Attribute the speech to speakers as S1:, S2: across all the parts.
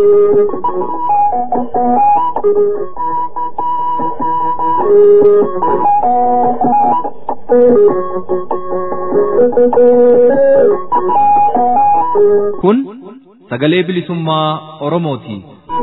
S1: Kun sagalee bilisummaa Oromooti.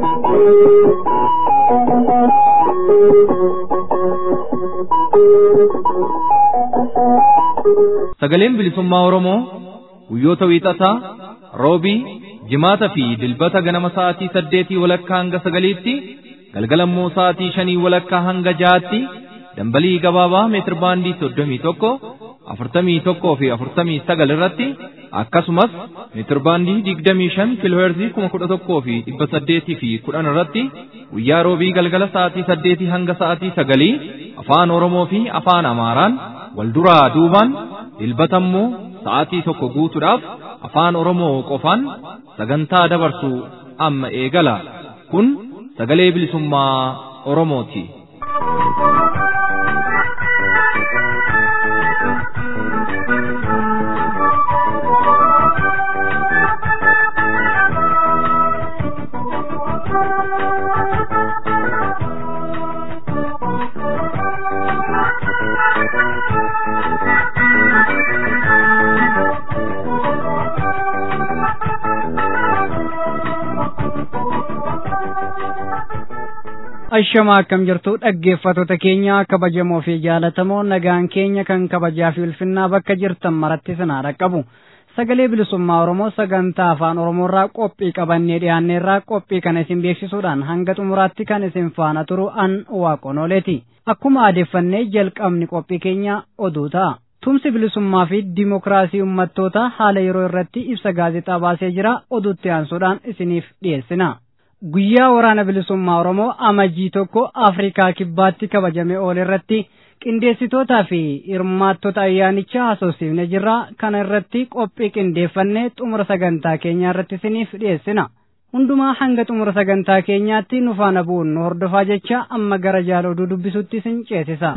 S1: Sagaleen bilisummaa Oromoo guyyoota wiixataa, roobii, jimaata fi dilbata ganama sa'aatii saddeetii walakkaa hanga sagaliitti, galgalammoo sa'aatii shanii walakkaa hanga jaatti, dambalii gabaabaa meetir baandii soddomii tokko, afurtamii tokkoo fi afurtamii sagal irratti akkasumas meetir baandii digdamii shan kiilooherzii kuma kudha tokkoo fi dhibba saddeetii fi kudhan irratti guyyaa roobii galgala sa'aatii saddeetii hanga sa'aatii sagalii afaan Oromoo fi afaan Amaaraan wal duraa duubaan dilbatammoo sa'aatii tokko guutuudhaaf afaan Oromoo qofaan sagantaa dabarsu amma eegala. Kun sagalee bilisummaa Oromooti.
S2: Ashamaa akkam jirtu dhaggeeffattoota keenya kabajamoo fi jaalatamoo nagaan keenya kan kabajaa fi ulfinnaa bakka jirtan maratti sinaa dhaqqabu. Sagalee bilisummaa Oromoo sagantaa afaan Oromoorraa qophii qabannee dhiyaanneerraa qophii kana isin beeksisuudhaan hanga xumuraatti kan isin faana turu an waaqonooleeti. Akkuma aadeffannee jalqabni qophii keenya oduu ta'a. Tumsi bilisummaa fi dimokiraasii uummattoota haala yeroo irratti ibsa gaazexaa baasee jira oduutti aansuudhaan isiniif dhiyeessina. Guyyaa waraana bilisummaa Oromoo amajjii tokko Afrikaa kibbaatti kabajame oole irratti qindeessitootaa fi hirmaattota ayyaanichaa haasofsiifne jirra. Kana irratti qophii qindeeffannee xumura sagantaa keenyaa irratti isiniif dhiyeessina. Hundumaa hanga xumura sagantaa keenyaatti nu faana bu'uun nu hordofaa jecha amma gara jaala oduu dubbisutti isin ceesisa.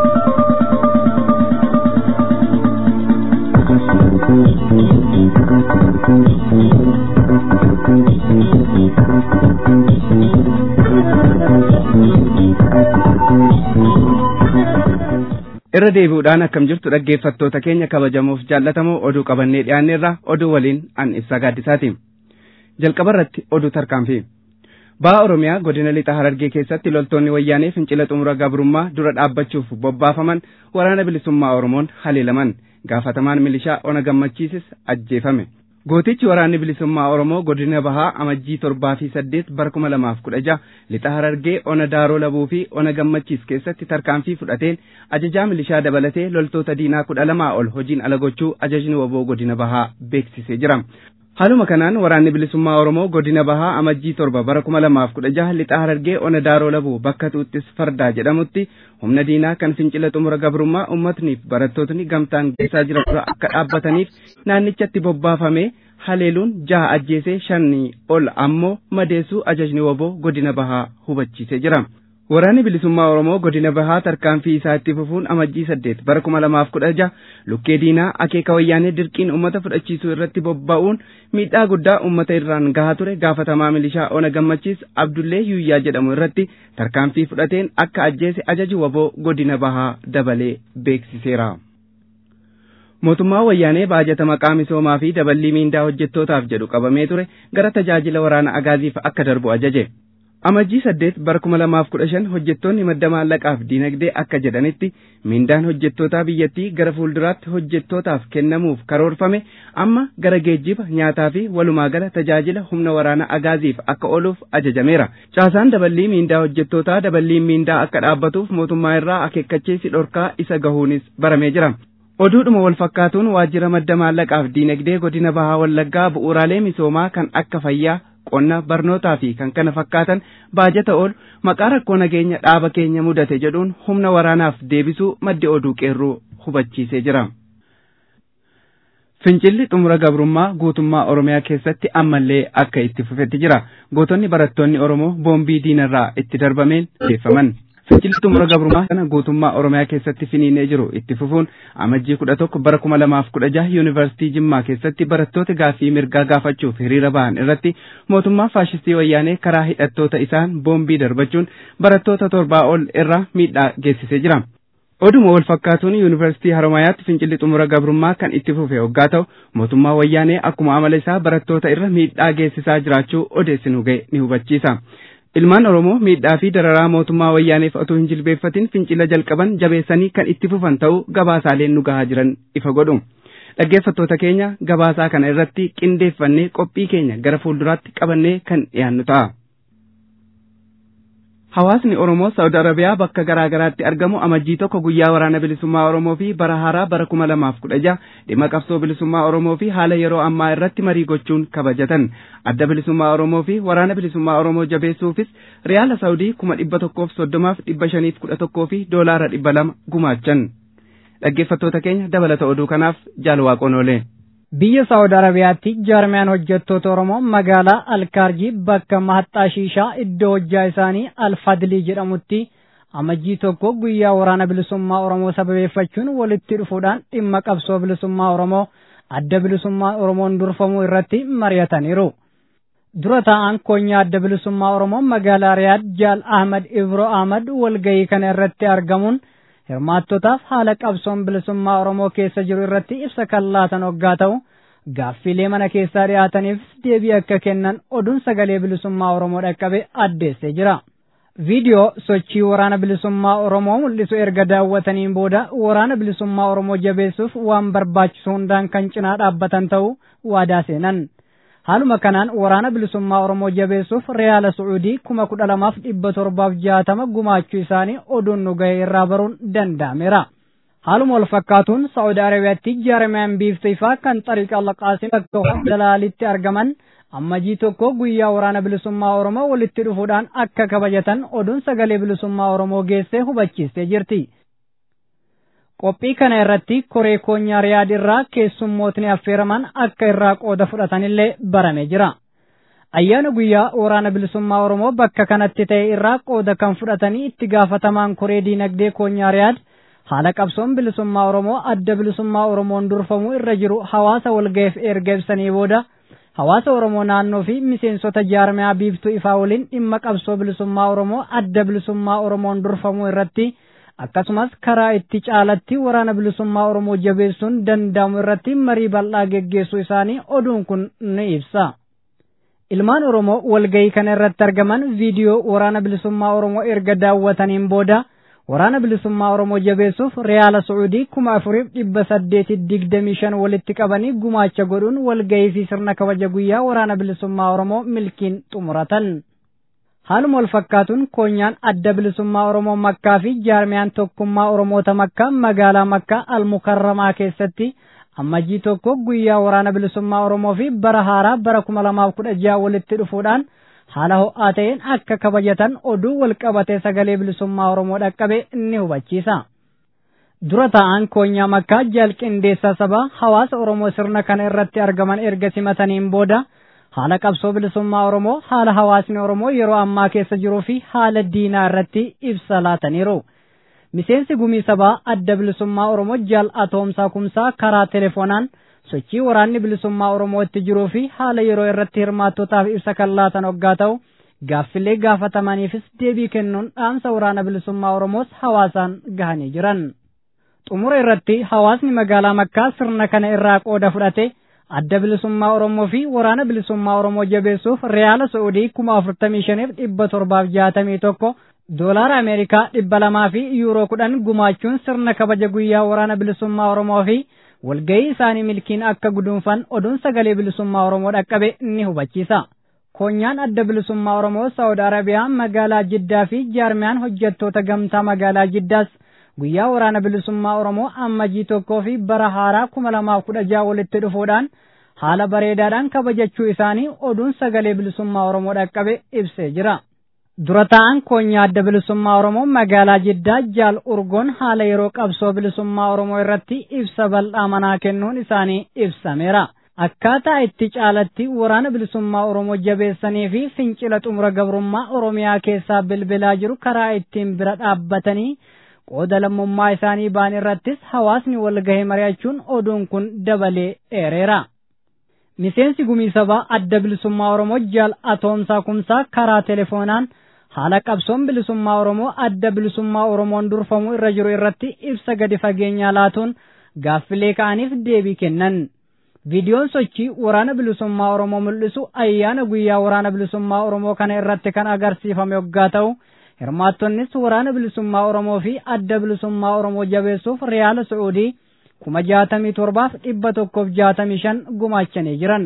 S3: irra deebi'uudhaan akkam jirtu dhaggeeffattoota keenya kabajamuuf jaallatamoo oduu qabannee dhiyaanneerra oduu waliin an ibsaa gaaddisaati jalqaba irratti oduu tarkaanfii ba'a oromiyaa godina lixa harargee keessatti loltoonni wayyaanee fincila xumura gabrummaa dura dhaabbachuuf bobbaafaman waraana bilisummaa oromoon haleelaman gaafatamaan milishaa ona gammachiisis ajjeefame gootichi waraanni bilisummaa oromoo godina bahaa amajjii torbaa fi saddeet bara kuma lamaaf kudha jaha lixa harargee ona daaroo labuu fi ona gammachiis keessatti tarkaanfii fudhateen ajajaa milishaa dabalatee loltoota diinaa kudha lamaa ol hojiin ala gochuu ajajni waboo godina bahaa beeksisee jira. Haaluma kanaan waraanni bilisummaa Oromoo godina bahaa amajjii torba bara kuma lamaaf kudha jaha lixa harargee ona daaroo labuu bakka tuuttis fardaa jedhamutti humna diinaa kan fincila xumura gabrummaa uummatniif barattootni gamtaan geessaa jiran dura akka dhaabbataniif naannichatti bobbaafamee haleeluun jaha ajjeesee shanii ol ammoo madeessuu ajajni waboo godina bahaa hubachiisee jira. Waraanni bilisummaa Oromoo godina bahaa tarkaanfii isaa itti fufuun amajjii saddeet bara kuma lamaaf kudha jaha lukkee diinaa akeeka wayyaanee dirqiin uummata fudhachiisuu irratti bobba'uun miidhaa guddaa uummata irraan gahaa ture gaafatamaa milishaa ona gammachiis Abdullee Yuyyaa jedhamu irratti tarkaanfii fudhateen akka ajjeese ajaji waboo godina bahaa dabalee beeksiseera. Mootummaa wayyaanee baajata maqaa misoomaa fi daballii miindaa hojjettootaaf jedhu qabamee ture gara tajaajila waraana agaaziif akka darbu ajaje. Amajjii saddeet bara kuma lamaaf kudha shan hojjettoonni madda maallaqaaf diinagdee akka jedhanitti miindaan hojjettootaa biyyattii gara fuulduraatti hojjettootaaf kennamuuf karoorfame amma gara geejjiba nyaataa fi walumaa gala tajaajila humna waraana agaaziif akka ooluuf ajajameera. Caasaan daballii miindaa hojjettootaa daballiin miindaa akka dhaabbatuuf mootummaa irraa akeekkachiisi dhorkaa isa gahuunis baramee jira. Oduudhuma wal fakkaatuun waajjira madda maallaqaaf diinagdee godina bahaa wallaggaa bu'uuraalee misoomaa kan akka fayyaa qonna barnootaa fi kan kana fakkaatan baajata oolu maqaa rakkoo nageenya dhaaba keenya mudate jedhuun humna waraanaaf deebisuu maddi oduu qeerroo hubachiisee jira. Fincilli xumura gabrummaa guutummaa Oromiyaa keessatti ammallee akka itti fufetti jira. Gootonni barattoonni Oromoo boombii diinarraa itti darbameen deeffaman. Fincilli xumura gabrummaa kana guutummaa Oromiyaa keessatti finiinee jiru itti fufuun amajjii kudha tokko bara kuma lamaaf kudha jaha yuunivarsiitii Jimmaa keessatti barattoota gaaffii mirgaa gaafachuuf hiriira bahan irratti mootummaa faashistii wayyaanee karaa hidhattoota isaan boombii darbachuun barattoota torbaa ol irra miidhaa geessisee jira. Oduma wal fakkaatuun yuunivarsiitii Haromayaatti fincilli xumura gabrummaa kan itti fufe hoggaa ta'u mootummaa wayyaanee akkuma amala isaa barattoota irra miidhaa geessisaa jiraachuu odeessinu ga'e ni hubachiisa. Ilmaan Oromoo miidhaa fi dararaa mootummaa wayyaaneef otoo hin jilbeeffatin fincila jalqaban jabeessanii kan itti fufan ta'uu gabaasaaleen nu gahaa jiran ifa godhu. Dhaggeeffattoota keenya gabaasaa kana irratti qindeeffannee qophii keenya gara fuulduraatti qabannee kan dhiyaannu ta'a. Hawaasni Oromoo Saawud Arabiyaa bakka garaa garaatti argamu amajjii tokko guyyaa waraana bilisummaa Oromoo fi bara haaraa bara kuma lamaaf kudha jaha dhimma qabsoo bilisummaa Oromoo fi haala yeroo ammaa irratti marii gochuun kabajatan. Adda bilisummaa Oromoo fi waraana bilisummaa Oromoo jabeessuufis Riyaala Saawudii kuma dhibba tokkoof soddomaaf dhibba shaniif kudha tokkoo fi doolaara dhibba lama gumaachan. Dhaggeeffattoota keenya dabalata oduu kanaaf jaalwaaqoon oolee.
S2: Biyya Saawud Arabiyaatti jaarmiyaan hojjettoota Oromoo magaalaa Alkaarjii bakka Mahaxxaa Shiishaa iddoo hojjaa isaanii Alfadlii jedhamutti amajjii tokko guyyaa waraana bilisummaa Oromoo sababeeffachuun walitti dhufuudhaan dhimma qabsoo bilisummaa Oromoo adda bilisummaa Oromoon durfamuu irratti mari'ataniiru. Dura taa'aan koonyaa adda bilisummaa Oromoo magaalaa Riyaad Jaal Ahmad Ibro Ahmad walgahii kana irratti argamuun hirmaattotaaf haala qabsoon bilisummaa Oromoo keessa jiru irratti ibsa kan laatan hoggaa ta'u gaaffiilee mana keessaa dhiyaataniifis deebii akka kennan oduun sagalee bilisummaa Oromoo dhaqqabe addeessee jira. Viidiyoo sochii waraana bilisummaa Oromoo mul'isu erga daawwataniin booda waraana bilisummaa Oromoo jabeessuuf waan barbaachisu hundaan kan cinaa dhaabbatan ta'uu waadaa seenan. Haaluma kanaan waraana bilisummaa Oromoo jabeessuuf Riyaala Su'uudii kuma kudha lamaaf dhibba torbaaf jaatama gumaachuu isaanii oduun nu ga'e irraa baruun danda'ameera. Haaluma wal fakkaatuun Saa'ud Arabiyaatti jaarmiyaan biiftuu ifaa kan xariiqa Allaqaasim bakka dalaalitti argaman amajjii tokko guyyaa waraana bilisummaa Oromoo walitti dhufuudhaan akka kabajatan oduun sagalee bilisummaa Oromoo geessee hubachiistee jirti. Qophii kana irratti koree koonyaa riyaad irraa keessummootni affeeraman akka irraa qooda fudhatanillee barame jira. Ayyaana guyyaa waraana bilisummaa Oromoo bakka kanatti ta'e irraa qooda kan fudhatanii itti gaafatamaan koree diinagdee koonyaa riyaad haala qabsoon bilisummaa Oromoo adda bilisummaa Oromoon durfamuu irra jiru hawaasa walga'iif erga ibsanii booda hawaasa Oromoo naannoo fi miseensota jaarmiyaa biiftuu ifaa waliin dhimma qabsoo bilisummaa Oromoo adda bilisummaa Oromoon durfamuu irratti akkasumas karaa itti caalatti waraana bilisummaa Oromoo jabeessuun danda'amu irratti marii bal'aa geggeessuu isaanii oduun kun ni ibsa. Ilmaan Oromoo walgahii kana irratti argaman viidiyoo waraana bilisummaa Oromoo erga daawwataniin booda waraana bilisummaa Oromoo jabeessuuf Riyaala Su'uudii kuma afuriif dhibba saddeeti digdamii shan walitti qabanii gumaacha godhuun walgahii fi sirna kabaja guyyaa waraana bilisummaa Oromoo milkiin xumuratan. Haaluma wal fakkaatuun koonyaan adda bilisummaa Oromoo Makkaa fi jaarmiyaan tokkummaa Oromoota Makkaa magaalaa Makkaa Almukarramaa keessatti amajjii tokko guyyaa waraana bilisummaa Oromoo fi bara haaraa bara kuma lamaaf kudha jaha walitti dhufuudhaan haala ho'aa ta'een akka kabajatan oduu wal qabatee sagalee bilisummaa Oromoo dhaqqabe ni hubachiisa. Dura taa'aan koonyaa Makkaa jalqindeessaa sabaa hawaasa Oromoo sirna kana irratti argaman erga simataniin booda haala qabsoo bilisummaa Oromoo haala hawaasni Oromoo yeroo ammaa keessa jiruu fi haala diinaa irratti ibsa laataniiru. Miseensi gumii sabaa adda bilisummaa Oromoo jaal atoomsaa kumsaa karaa telefoonaan sochii waraanni bilisummaa Oromoo itti jiruu fi haala yeroo irratti hirmaattotaaf ibsa kan laatan hoggaa ta'u gaaffilee gaafatamaniifis deebii kennuun dhaamsa waraana bilisummaa Oromoos hawaasaan gahanii jiran. Xumura irratti hawaasni magaalaa Makkaa sirna kana irraa qooda fudhate adda bilisummaa Oromoo fi waraana bilisummaa Oromoo jabeessuuf Riyaala Su'uudii kuma afurtamii shaniif dhibba torbaaf jaatamii tokko doolaara Ameerikaa dhibba lamaa fi yuuroo kudhan gumaachuun sirna kabaja guyyaa waraana bilisummaa Oromoo fi walgahii isaanii milkiin akka guduunfan oduun sagalee bilisummaa Oromoo dhaqqabe ni hubachiisa. Koonyaan adda bilisummaa Oromoo Saawud Arabiyaa magaalaa Jiddaa fi jaarmiyaan hojjettoota gamtaa magaalaa Jiddaas guyyaa waraana bilisummaa Oromoo amajjii tokkoo fi bara haaraa kuma lamaaf kudha jaha walitti dhufuudhaan haala bareedaadhaan kabajachuu isaanii oduun sagalee bilisummaa Oromoo dhaqqabe ibsee jira. Dura taa'an koonyaa adda bilisummaa Oromoo magaalaa Jiddaa jaal urgoon haala yeroo qabsoo bilisummaa Oromoo irratti ibsa bal'aa manaa kennuun isaanii ibsameera. akkaataa itti caalatti waraana bilisummaa Oromoo jabeessanii fi fincila xumura gabrummaa Oromiyaa keessaa bilbilaa jiru karaa ittiin bira dhaabbatanii qooda lammummaa isaanii ba'an irrattis hawaasni wal gahee mari'achuun oduun kun dabalee dheereera. Miseensi gumii sabaa adda bilisummaa Oromoo jaal atoomsaa kumsaa karaa telefoonaan haala qabsoon bilisummaa Oromoo adda bilisummaa Oromoon durfamuu irra jiru irratti ibsa gadi fageenyaa laatuun gaaffilee ka'aniif deebii kennan. Viidiyoon sochii waraana bilisummaa Oromoo mul'isu ayyaana guyyaa waraana bilisummaa Oromoo kana irratti kan agarsiifame yoggaa ta'u, hirmaattonnis waraana bilisummaa Oromoo fi adda bilisummaa Oromoo jabeessuuf Riyaala Su'uudii kuma jaatamii torbaaf dhibba tokkoof jaatamii shan gumaachanii jiran.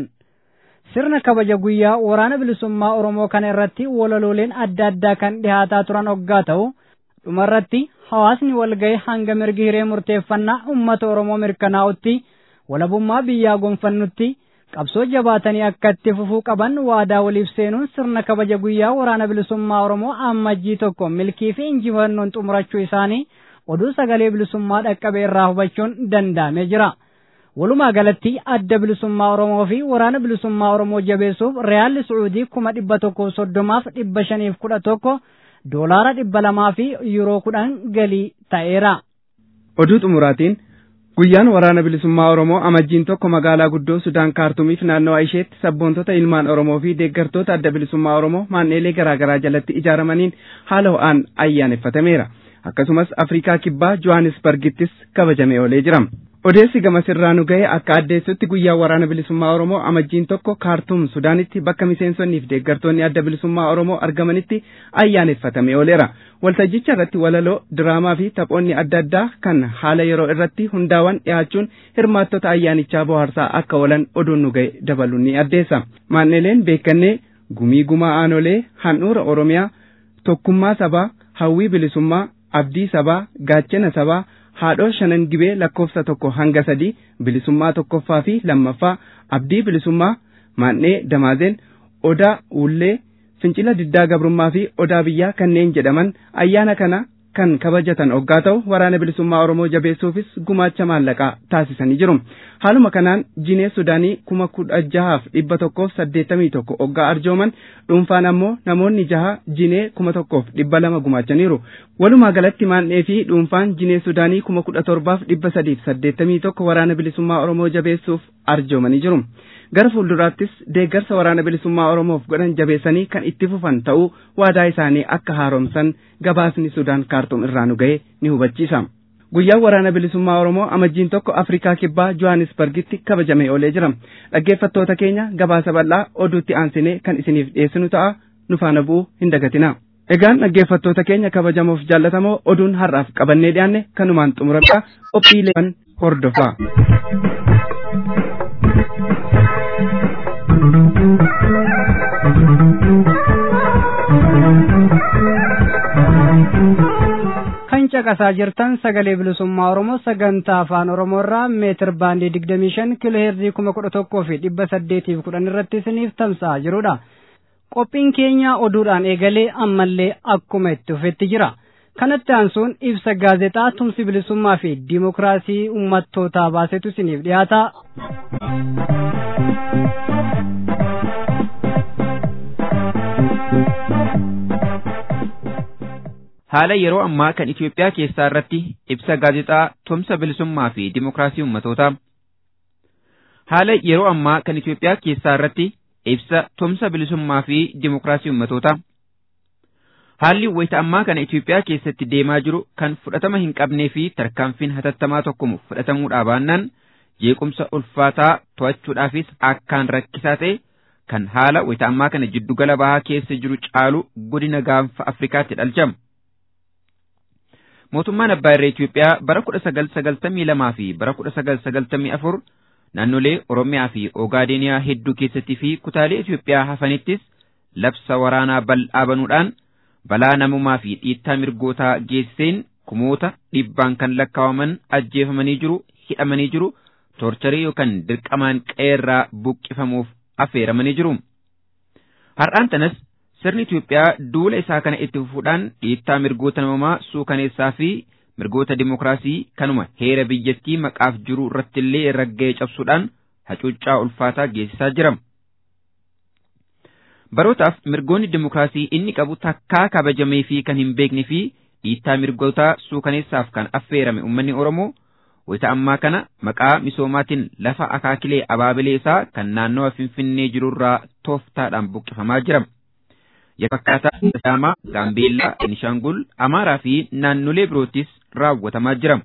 S2: Sirna kabaja guyyaa waraana bilisummaa Oromoo kana irratti walalooleen adda addaa kan dhihaataa turan hoggaa ta'u, dhumarratti hawaasni walga'ee hanga mirgi hiree murteeffannaa uummata Oromoo mirkanaa'utti walabummaa biyyaa gonfannutti qabsoo jabaatanii akka itti fufuu qaban waadaa waliif seenuun sirna kabaja guyyaa waraana bilisummaa Oromoo ammajjii tokko milkii fi injifannoon xumurachuu isaanii oduu sagalee bilisummaa dhaqqabe irraa hubachuun danda'amee jira. Walumaa galatti adda bilisummaa Oromoo fi waraana bilisummaa Oromoo jabeessuuf Riyaalli Su'uudii kuma dhibba tokkoof soddomaaf dhibba shaniif kudha tokko doolaara dhibba lamaa fi yuuroo kudhan galii ta'eera.
S3: Oduu xumuraatiin Guyyaan waraana bilisummaa Oromoo amajjiin tokko magaalaa guddoo Sudaan Kaartumiif naannawa isheetti sabboontota ilmaan Oromoo fi deeggartoota adda bilisummaa Oromoo maanneelee garaa garaa jalatti ijaaramaniin haala ho'aan ayyaaneffatameera. Akkasumas Afrikaa Kibbaa Johannesburgittis kabajamee oolee jira. Odeessi gamasirraa nu ga'e akka addeessutti guyyaa waraana bilisummaa Oromoo amajjiin tokko Kaartum Sudaanitti bakka miseensonnii fi deeggartoonni adda bilisummaa Oromoo argamanitti ayyaaneffatamee ooleera. Waltajjicha irratti walaloo, diraamaa fi taphoonni adda addaa kan haala yeroo irratti hundaawan dhiyaachuun hirmaattota ayyaanichaa bohaarsaa akka oolan oduun nu ga'e dabaluun ni addeessa. Maanneleen beekannee gumii gumaa aanolee handhuura Oromiyaa tokkummaa sabaa hawwii bilisummaa abdii sabaa gaachana sabaa haadhoo shanan gibee lakkoofsa tokko hanga sadii bilisummaa tokkoffaa fi lammaffaa abdii bilisummaa maannee damaazeen odaa uullee fincila diddaa gabrummaa fi odaa biyyaa kanneen jedhaman ayyaana kana kan kabajatan oggaa ta'u waraana bilisummaa Oromoo jabeessuufis gumaacha maallaqaa taasisanii jiru. Haaluma kanaan jinee Sudaanii kuma kudha jahaaf dhibba tokkoof saddeettamii tokko oggaa arjooman dhuunfaan ammoo namoonni jaha jinee kuma tokkoof dhibba lama gumaachaniiru. Walumaa galatti maannee fi dhuunfaan jinee Sudaanii kuma kudha torbaaf dhibba sadiif saddeettamii tokko waraana bilisummaa Oromoo jabeessuuf arjoomanii jiru. gara fuulduraattis deeggarsa waraana bilisummaa Oromoof godhan jabeessanii kan itti fufan ta'uu waadaa isaanii akka haaromsan gabaasni Sudaan kaartum irraa nu ga'e ni hubachiisa. Guyyaan waraana bilisummaa Oromoo amajjiin tokko Afrikaa Kibbaa Johannesburgitti kabajamee oolee jira. Dhaggeeffattoota keenya gabaasa bal'aa oduutti aansinee kan isiniif dhiyeessinu ta'a nu faana bu'uu hin dagatina. Egaan dhaggeeffattoota keenya kabajamoof jaallatamoo oduun har'aaf qabannee dhiyaanne kanumaan xumuramudha qophiilee hordofaa.
S2: kan caqasaa jirtan sagalee bilisummaa oromoo sagantaa afaan oromoo irraa meetir baandii digdamii shan kiiloo heerzii kuma kudha tokkoo fi dhibba saddeetiif kudhan irratti isiniif tamsa'aa jirudha. Qophiin keenya oduudhaan eegalee ammallee akkuma itti fufetti jira. Kanatti aansuun ibsa gaazexaa tumsi bilisummaa fi diimokiraasii uummattootaa baasetu isiniif dhiyaata.
S4: haala yeroo ammaa kan Itoophiyaa keessaa irratti ibsa gaazexaa tumsa bilisummaa fi dimokiraasii uummatootaa. Haala yeroo ammaa kan Itoophiyaa keessaa irratti ibsa tumsa bilisummaa fi dimokiraasii uummatootaa. Haalli wayita ammaa kana Itoophiyaa keessatti deemaa jiru kan fudhatama hin qabnee fi tarkaanfiin hatattamaa tokkomu fudhatamuudhaa baannaan jeequmsa ulfaataa to'achuudhaafis akkaan rakkisaa ta'e kan haala wayita ammaa kana jiddugala bahaa keessa jiru caalu godina gaanfa Afrikaatti dhalchama. mootummaan abbaa irree Itoophiyaa bara kudha sagal sagaltamii lamaa fi bara kudha sagal sagaltamii afur naannolee Oromiyaa fi Ogaadeniyaa hedduu keessattii fi kutaalee Itoophiyaa hafanittis labsa waraanaa bal'aa banuudhaan balaa namumaa fi dhiittaa mirgootaa geessiseen kumoota dhibbaan kan lakkaawaman ajjeefamanii jiru hidhamanii jiru toorcharii yookaan dirqamaan qeerraa buqqifamuuf affeeramanii jiru. Har'aan tanas sirni Itoophiyaa duula isaa kana itti fufuudhaan dhiittaa mirgoota namumaa suukaneessaa fi mirgoota dimokiraasii kanuma heera biyyattii maqaaf jiru irrattillee ragga'ee cabsuudhaan hacuuccaa ulfaataa geessisaa jira. Barootaaf mirgoonni dimokiraasii inni qabu takkaa kabajamee fi kan hin beekne fi dhiittaa mirgootaa suukaneessaaf kan affeerame uummanni Oromoo wayita ammaa kana maqaa misoomaatiin lafa akaakilee abaabilee isaa kan naannawa Finfinnee jirurraa tooftaadhaan buqqifamaa jira. Yakkakkaataa Sidaamaa, Gaambeellaa, Beenishaangul, Amaaraa fi naannolee birootis raawwatamaa jira.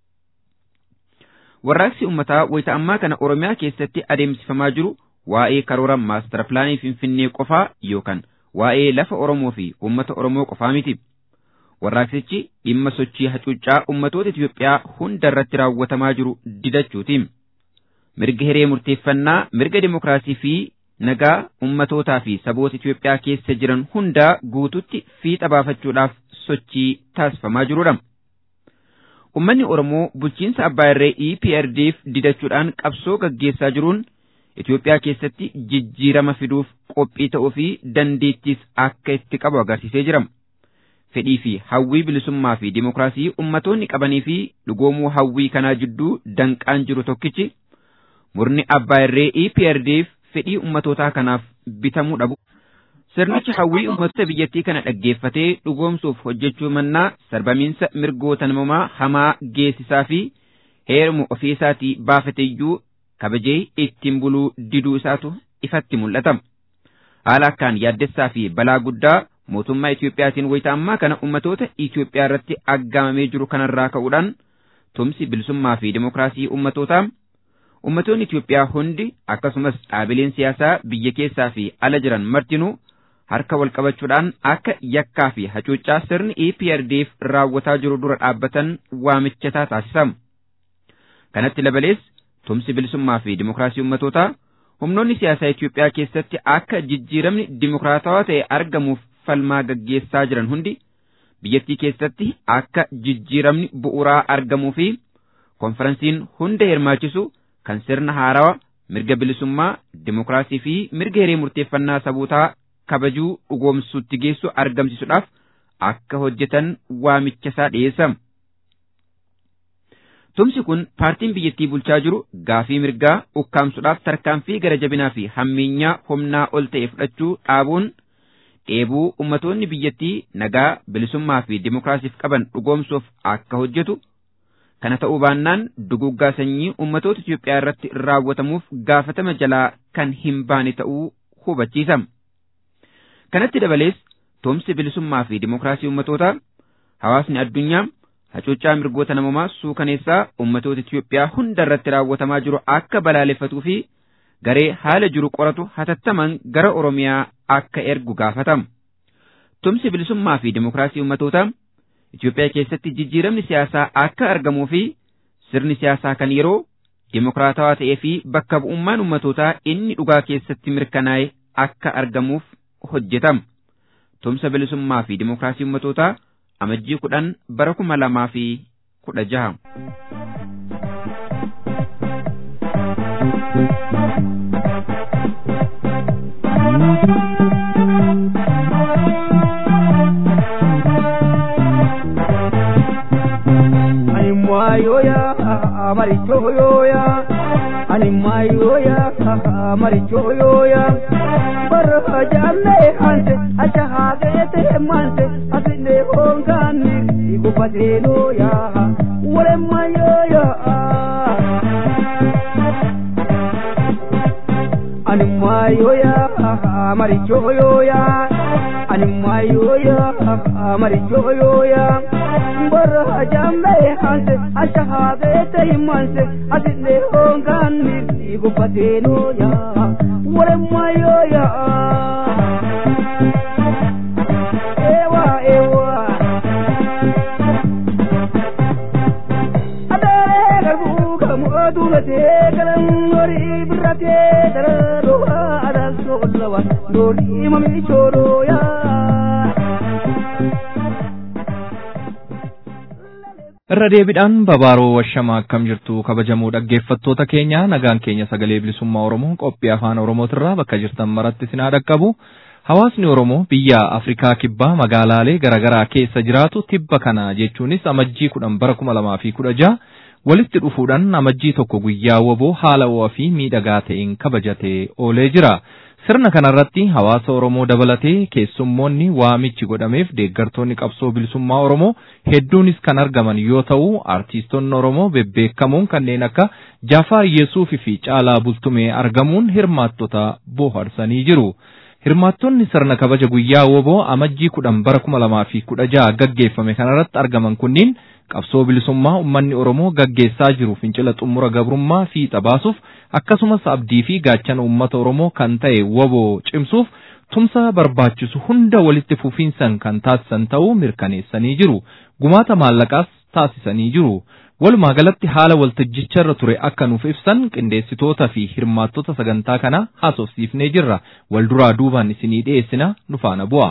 S4: Warraaqsi uummataa wayita ammaa kana Oromiyaa keessatti adeemsifamaa jiru waa'ee karoora maastara pilaanii Finfinnee qofaa yookaan waa'ee lafa Oromoo fi uummata Oromoo qofaa miti. Warraaqsichi dhimma sochii hacuuccaa uummatoota Itiyoophiyaa hunda irratti raawwatamaa jiru didachuuti. Mirga hiree murteeffannaa, mirga dimokiraasii fi nagaa ummatootaa fi saboota Itiyoophiyaa keessa jiran hundaa guututti fiixa baafachuudhaaf sochii taasifamaa jirudha. Ummanni Oromoo bulchiinsa abbaa irree EPRDF didachuudhaan qabsoo gaggeessaa jiruun Itiyoophiyaa keessatti jijjiirama fiduuf qophii ta'uu fi dandeettiis akka itti qabu agarsiisee jira. Fedhii fi hawwii bilisummaa fi dimokiraasii ummatoonni qabanii fi dhugoomuu hawwii kanaa jidduu danqaan jiru tokkichi murni abbaa irree EPRDF fedhii ummatootaa kanaaf bitamuu dhabu. Sirnichi hawwii ummatoota biyyattii kana dhaggeeffatee dhugoomsuuf hojjechuu mannaa sarbamiinsa mirgoota namumaa hamaa geessisaa fi heeruma ofii isaatii baafateeyyuu kabajee ittiin buluu diduu isaatu ifatti mul'ata. Haala akkaan yaaddessaa fi balaa guddaa mootummaa Itiyoophiyaatiin wayita ammaa kana ummatoota Itiyoophiyaa irratti aggaamamee jiru kanarraa ka'uudhaan tumsi bilisummaa fi dimokiraasii ummatootaa ummatoonni Itiyoophiyaa hundi akkasumas dhaabileen siyaasaa biyya keessaa fi ala jiran martinuu harka wal qabachuudhaan akka yakkaa fi hacuuccaa sirni EPRDF raawwataa jiru dura dhaabbatan waamichataa taasisamu. Kanatti dabalees tumsi bilisummaa fi dimokiraasii ummatootaa humnoonni siyaasaa Itiyoophiyaa keessatti akka jijjiiramni dimokiraatawaa ta'e argamuuf falmaa gaggeessaa jiran hundi biyyattii keessatti akka jijjiiramni bu'uuraa argamuu fi konferansiin hunda hirmaachisu kan sirna haarawaa mirga bilisummaa dimokiraasii fi mirga hiree murteeffannaa sabootaa kabajuu dhugoomsuutti geessu argamsiisuudhaaf akka hojjetan waamichasaa dhiyeessa. Tumsi kun paartiin biyyattii bulchaa jiru gaafii mirgaa ukkaamsuudhaaf tarkaanfii gara jabinaa fi hammeenyaa humnaa ol ta'e fudhachuu dhaabuun dheebuu ummatoonni biyyattii nagaa bilisummaa fi dimokiraasiif qaban dhugoomsuuf akka hojjetu kana ta'uu baannaan duguggaa sanyii ummatoota Itiyoophiyaa irratti raawwatamuuf gaafatama jalaa kan hin baane ta'uu hubachiisa. Kanatti dabalees tumsi bilisummaa fi dimokiraasii ummatootaa hawaasni addunyaa hacuuccaa mirgoota namumaa suukaneessaa ummatoota Itiyoophiyaa hunda irratti raawwatamaa jiru akka balaaleffatuu fi garee haala jiru qoratu hatattaman gara Oromiyaa akka ergu gaafatama. Tumsi bilisummaa fi dimokiraasii ummatootaa Itiyoophiyaa keessatti jijjiiramni siyaasaa akka argamuu fi sirni siyaasaa kan yeroo dimokiraatawaa ta'ee fi bakka bu'ummaan ummatootaa inni dhugaa keessatti mirkanaa'e akka argamuuf hojjetama. Tumsa bilisummaa fi dimokiraasii ummatootaa amajjii kudhan bara kuma lamaa fi kudha jaha.
S5: mayoya marichoyoya ani mayoya marichoyoya barra jalle hanse acha hagete manse asine hongani ikupatenoya wale mayoya ani mayoya marichoyoya ani mayoya marichoyoya barra jalle hanse acha hagete manse asine hongani ikupatenoya wale mayoya ewa ewa adare garbu kamu adulate kalan nori birate darado adal solawa nori mami choro ya
S1: irra deebiidhaan babaaroo washamaa akkam jirtu kabajamoo dhaggeeffattoota keenya nagaan keenya sagalee bilisummaa oromoo qophii afaan oromootirraa bakka jirtan maratti sinaa dhaqqabu hawaasni oromoo biyya afrikaa kibbaa magaalaalee garaagaraa keessa jiraatu tibba kana jechuunis amajjii kudhan bara kuma lamaa fi kudha jaha walitti dhufuudhaan amajjii tokko guyyaa woboo haala ho'aa fi miidhagaa ta'een kabajatee oolee jira. Sirna kanarratti hawaasa Oromoo dabalatee keessummoonni waamichi godhameef deeggartoonni qabsoo bilisummaa Oromoo hedduunis kan argaman yoo ta'u artiistonni Oromoo bebbeekamoon kanneen akka Jaafaar Yesuufi fi Caalaa Bultumee argamuun hirmaattota bohaarsanii jiru. Hirmaattonni sirna kabaja guyyaa woboo amajjii kudhan bara kuma lamaa fi kudha jaha gaggeeffame kanarratti argaman kunniin qabsoo bilisummaa uummanni Oromoo gaggeessaa jiru fincila xumura gabrummaa fiixa baasuuf akkasumas abdii fi gaachana uummata Oromoo kan ta'e woboo cimsuuf tumsa barbaachisu hunda walitti fufiinsan kan taasisan ta'uu mirkaneessanii jiru. Gumaata maallaqaas taasisanii jiru. Walumaa galatti haala waltajjicha irra ture akka nuuf ibsan qindeessitoota fi hirmaattota sagantaa kana haasofsiifnee jirra. Wal duraa duubaan isinii dhiyeessina nu faana bu'a.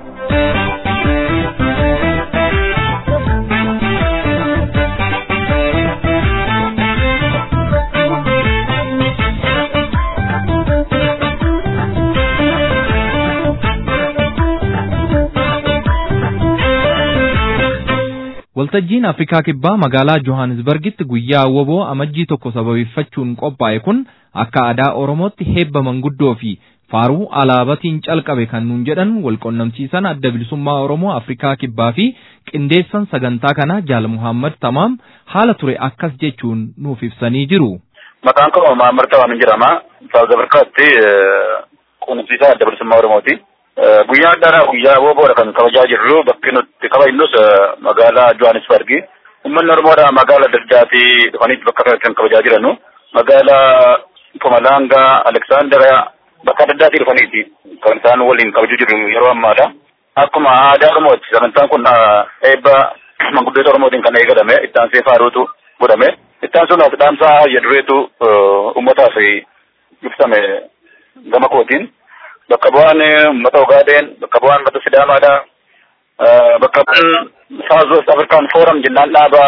S1: Waltajjiin Afrikaa Kibbaa magaalaa Johannesburgitti guyyaa woboo amajjii tokko sababeeffachuun qophaa'e kun akka aadaa Oromootti heebba manguddoo fi faaruu alaabatiin calqabe kan nuun jedhan walqonnamsiisan adda bilisummaa Oromoo Afrikaa Kibbaa fi qindeessan sagantaa kana Jaal Muhammad Tamaam haala ture akkas jechuun nuuf ibsanii jiru.
S6: Maqaan koo Muhammad Tamaam jedhama. Saawuz Afrikaatti quunnamsiisaa adda bilisummaa Oromooti. guyyaa addaadhaa guyyaa woboodha kan kabajaa jirru bakki nuti kabajnus magaalaa Johannesburgi. Uummanni Oromoodha magaalaa adda addaatii dhufanii bakka kanatti kan kabajaa jiranu. Magaalaa Pumalanga, Alexandria bakka adda addaatii dhufaniiti kan isaan waliin kabajuu jiru yeroo ammaadha. Akkuma aadaa Oromooti sagantaan kun eebba manguddoota Oromootiin kan eegalame ittaansee faaruutu godhame. Ittaan sun as dhaamsaa jedhureetu uummataaf ibsame gama kootiin. bakka bu'aan uummata Ogaadeen, bakka bu'aan uummata Sidaamaadha. Bakka bu'aan South West African Forum jennaan dhaaba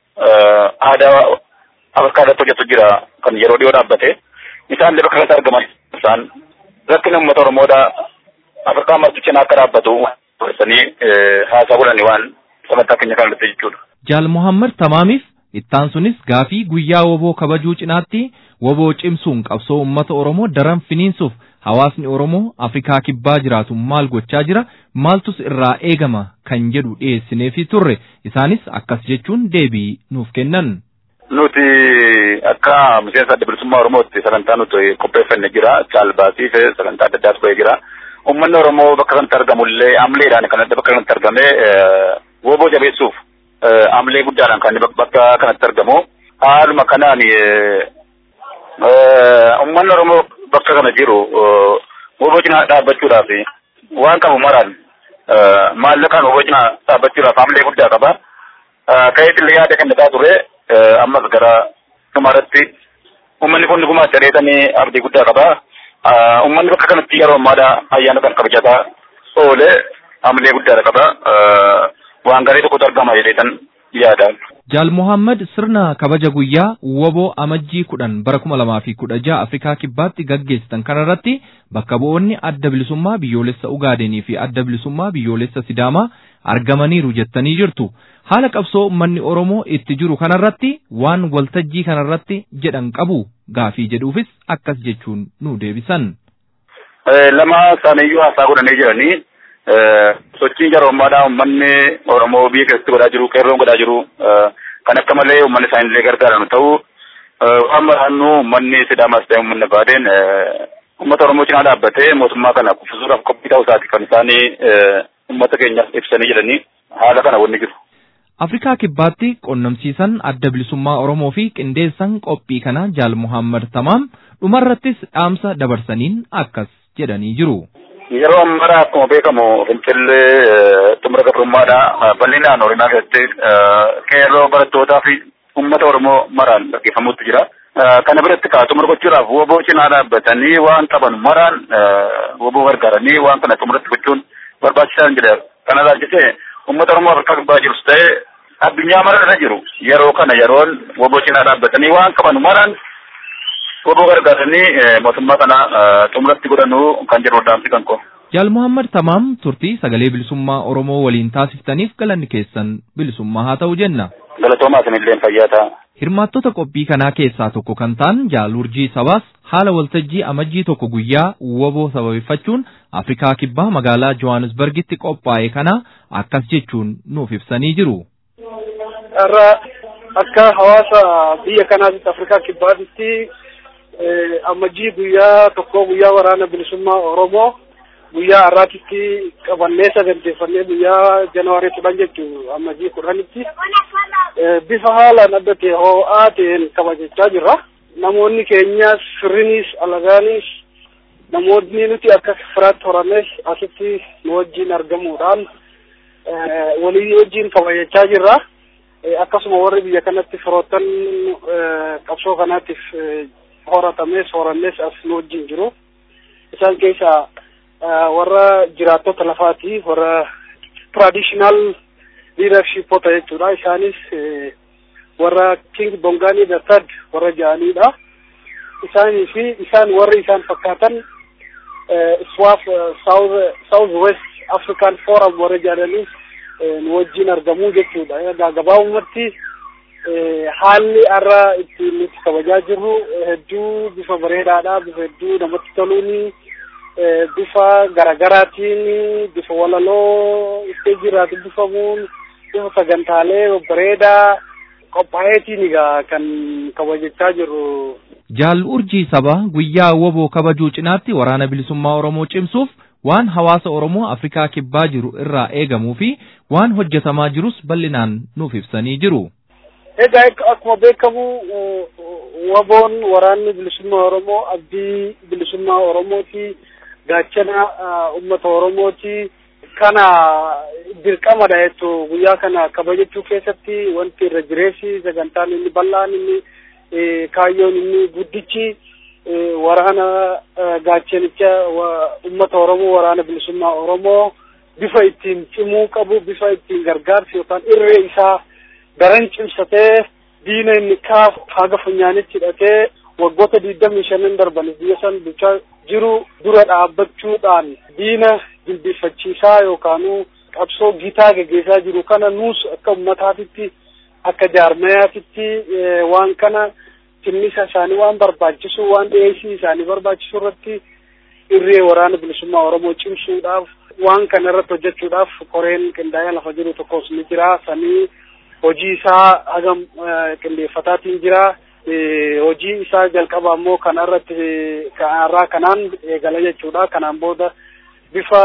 S6: aadaa Afrikaa irratti hojjetu jira kan yeroo dhiyoo dhaabbate. Isaan illee bakka kanatti argaman isaan rakkina uummata Oromoodha. Afrikaa marti cinaa akka dhaabbatu sanii haasaa godhani waan sagantaa keenya kana irratti jechuudha.
S1: Jaal Muhammad Tamaamiif ittaan sunis gaafii guyyaa woboo kabajuu cinaatti woboo cimsuun qabsoo uummata Oromoo daran finiinsuuf hawaasni Oromoo Afrikaa kibbaa jiraatu maal gochaa jira maaltus irraa eegama kan jedhu dhiyeessineefi turre isaanis akkas jechuun deebii nuuf kennan.
S6: Nuti akka miseensa adda bilisummaa Oromootti sagantaa nuti qopheeffanne jira. Caalbaasii fi sagantaa adda addaatu bahee jira. Uummanni Oromoo bakka kanatti argamullee amleedhaan kan bakka kanatti argamee woboo jabeessuuf amlee guddaadhaan kan bakka kanatti argamu. Haaluma kanaan uummanni Oromoo bakka kana jiru woboo cinaa dhaabbachuudhaaf waan qabu maraan maallaqaan woboo cinaa dhaabbachuudhaaf amlee guddaa qaba. Ka'eetillee yaada kennisaa ture ammas gara dhumarratti uummanni kun gumaacha reetanii abdii guddaa qaba. Uummanni bakka kanatti yeroo ammaadha ayyaana kan kabajataa oole amlee guddaadha qaba. Waan gaarii tokkotu argama jedheetan yaadaan.
S1: Jaal Mohaammed sirna kabaja guyyaa woboo amajjii kudhan bara kuma lamaa fi kudha jaha Afrikaa kibbaatti gaggeessitan kanarratti bakka bu'oonni adda bilisummaa biyyoolessa Ugaadenii fi adda bilisummaa biyyoolessa Sidaamaa argamaniiru jettanii jirtu. Haala qabsoo uummanni Oromoo itti jiru kanarratti waan waltajjii kanarratti jedhan qabu gaafii jedhuufis akkas jechuun nu deebisan.
S6: Lama isaaniiyyuu haasaa godhanii jiranii sochiin jaroomaadhaa uummanni Oromoo biyya keessatti godhaa jiru qeerroon godhaa jiru kan akka malee uummanni isaanillee gargaaran ta'u waan maraannu uummanni Sidaamaas ta'e uummanni Baadeen uummata Oromoo cinaa dhaabbatee mootummaa kana kuffisuudhaaf qophii ta'uu isaati kan isaanii uummata keenyaaf ibsanii jedhanii haala kana wanni jiru.
S1: Afrikaa kibbaatti qonnamsiisan adda bilisummaa Oromoo fi qindeessan qophii kana Jaal Muhammad Tamaam dhumarrattis dhaamsa dabarsaniin akkas jedhanii jiru.
S6: Yeroo ammaa akkuma beekamu fincillee xumura gabrummaadha. Bal'inaan Oromiyaa keessatti qeerroo barattootaa fi uummata Oromoo maraan gaggeeffamuutti jira. Kana biratti kaa xumura gochuudhaaf woboo cinaa dhaabbatanii waan qaban maraan woboo gargaaranii waan kana xumuratti gochuun barbaachisaa jedha. Kana ilaalchisee uummata Oromoo Afrikaa kibbaa jirus ta'ee addunyaa mara irra jiru. Yeroo kana yeroon woboo cinaa dhaabbatanii waan qaban maraan woboo gargaaranii mootummaa kana xumuratti godhanuu kan jedhu dhaamsi kan koo.
S1: Jaal Muhammad Tamaam turtii sagalee bilisummaa Oromoo waliin taasiftaniif galanni keessan bilisummaa haa ta'u jenna.
S6: Galatoomaa isinillee fayyaa ta'a.
S1: Hirmaattota qophii kanaa keessaa tokko kan ta'an Jaal Urjii Sabaas haala waltajjii amajjii tokko guyyaa woboo sababeeffachuun Afrikaa Kibbaa magaalaa Johannesburgitti qophaa'e kana akkas jechuun nuuf ibsanii jiru.
S7: Irra akka hawaasa biyya kanaatitti Afrikaa Kibbaatitti amajjii guyyaa tokko guyyaa waraana bilisummaa Oromoo guyyaa har'aatitti qabannee saganteeffannee guyyaa Janawaarii kudhan jechuun amajjii kudhanitti bifa haalaan adda ta'e ho'aa ta'een kabajachaa jirra. Namoonni keenyas firrinis alagaanis namoonni nuti akka firaatti horannes asitti nu wajjin argamuudhaan walii wajjin kabajachaa jirra. Akkasuma warri biyya kanatti firoottan qabsoo kanaatiif horatames horannes as nu wajjin jiru. Isaan keessaa warra jiraattota lafaati warra traditional leadershipota jechuudha. Isaanis warra King Bongani the third warra ja'anidha. Isaanii fi isaan warri isaan fakkaatan SWAF South South West African Forum warra jedhanis nu wajjin argamuu jechuudha. Egaa gabaabumatti haalli har'a ittiin nuti kabajaa jirru hedduu bifa bareedaadha, bifa hedduu namatti toluuni, bifa garagaraatiin, bifa walaloo isteejii irraa dubbifamuun, bifa sagantaalee bareedaa qophaa'eetiin egaa kan kabajachaa jirru.
S1: Jaal urjii sabaa guyyaa woboo kabajuu cinaatti waraana bilisummaa Oromoo cimsuuf waan hawaasa Oromoo Afrikaa kibbaa jiru irraa eegamuu fi waan hojjetamaa jirus bal'inaan nuuf ibsanii jiru.
S7: Egaa akkuma beekamu waboon waraanni bilisummaa Oromoo abdii bilisummaa Oromooti gaachana uummata Oromooti kana dirqamadha jechuun guyyaa kana kabajachuu keessatti wanti irra jireessi sagantaan inni bal'aan inni kaayyoon inni guddichi waraana gaachanicha uummata Oromoo waraana bilisummaa Oromoo bifa ittiin cimuu qabu bifa ittiin gargaarsi yookaan irree isaa daran cimsatee diina inni kaaf haga funyaanitti hidhatee waggoota digdamii shanan darban biyya san bulchaa jiru dura dhaabbachuudhaan diina jilbifachiisaa yookaanuu qabsoo gitaa geggeessaa jiru kana nuus akka ummataatitti akka jaarmayaatitti waan kana tinnisa isaanii waan barbaachisu waan dhiyeessii isaanii barbaachisu irratti irree waraana bilisummaa Oromoo cimsuudhaaf waan kana irratti hojjechuudhaaf koreen qindaa'ee lafa jiru tokkos ni jira sanii hojii isaa hagam qindeeffataatiin jira hojii isaa jalqaba ammoo kana irratti kanarraa kanaan eegala jechuudha kanaan booda bifa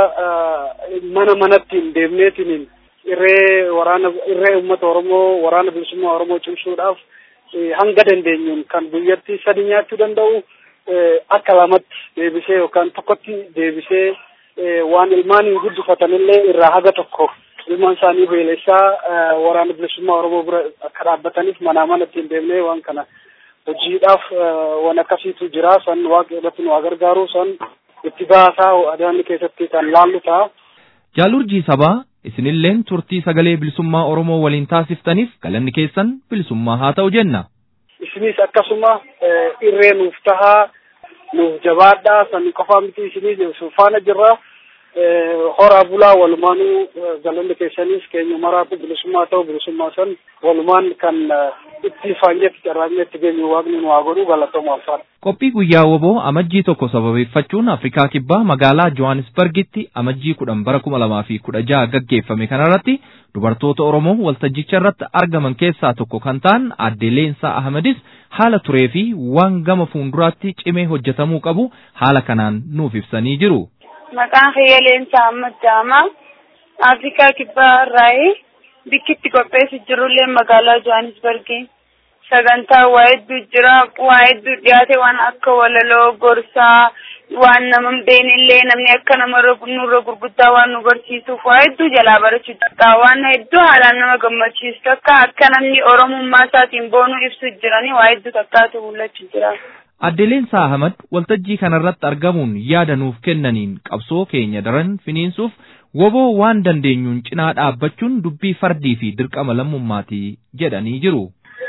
S7: mana manatti hin deemneetiin irree waraana irree uummata Oromoo waraana bilisummaa Oromoo cimsuudhaaf hanga dandeenyuun kan biyyatti sadi nyaachuu danda'u akka lamatti deebisee yookaan tokkotti deebisee waan ilmaan hin guddifatanillee irraa haga tokko ilmaan isaanii beelessaa waraana bilisummaa Oromoo bira akka dhaabbataniif manaa manatti hin deemnee waan kana hojiidhaaf waan akkasiitu jira san waaqa irratti nu gargaaru san itti baasaa adeemni keessatti kan laallu ta'a.
S1: Jaalurjii sabaa isinilleen turtii sagalee bilisummaa Oromoo waliin taasiftaniif galanni keessan bilisummaa haa ta'u jenna.
S7: Isinis akkasuma irree nuuf tahaa nuuf jabaadhaa san qofaa miti isinis faana jirra. horaa bulaa walumaanuu galanni keessanis keenya maraatu bilisummaa ta'u bilisummaa san walumaan kan itti faanyetti carraaqneetti geenyu waaqni nu haa godhu galatooma alfaan.
S1: Qophii guyyaa woboo amajjii tokko sababeeffachuun Afrikaa Kibbaa magaalaa Johannesburgitti amajjii kudhan bara kuma lamaa fi kudha jaha gaggeeffame kanarratti dubartoota Oromoo waltajjicha irratti argaman keessaa tokko kan ta'an aadde Leensaa Ahmedis haala turee fi waan gama fuulduraatti cimee hojjetamuu qabu haala kanaan nuuf ibsanii jiru.
S8: Maqaan kiyya Leensaa Ahmad Jaamaa Afrikaa Kibbaa irraa bikkitti qopheessi jirullee magaalaa Johannesburgi. Sagantaa waa hedduu jira waa hedduu dhiyaate waan akka walaloo gorsaa waan nama beeknillee namni akka namarra nurra gurguddaa waan nu barsiisuuf waa hedduu jalaa barachuu danda'a waan hedduu haalaan nama gammachiisu takka akka namni oromummaa isaatiin boonuu ibsu jiranii waa hedduu takkaatu mul'achuu jira.
S1: Aadde Leensaa Ahmad waltajjii kanarratti argamuun yaada nuuf kennaniin qabsoo keenya daran finiinsuuf woboo waan dandeenyuun cinaa dhaabbachuun dubbii fardii fi dirqama lammummaati jedhanii jiru.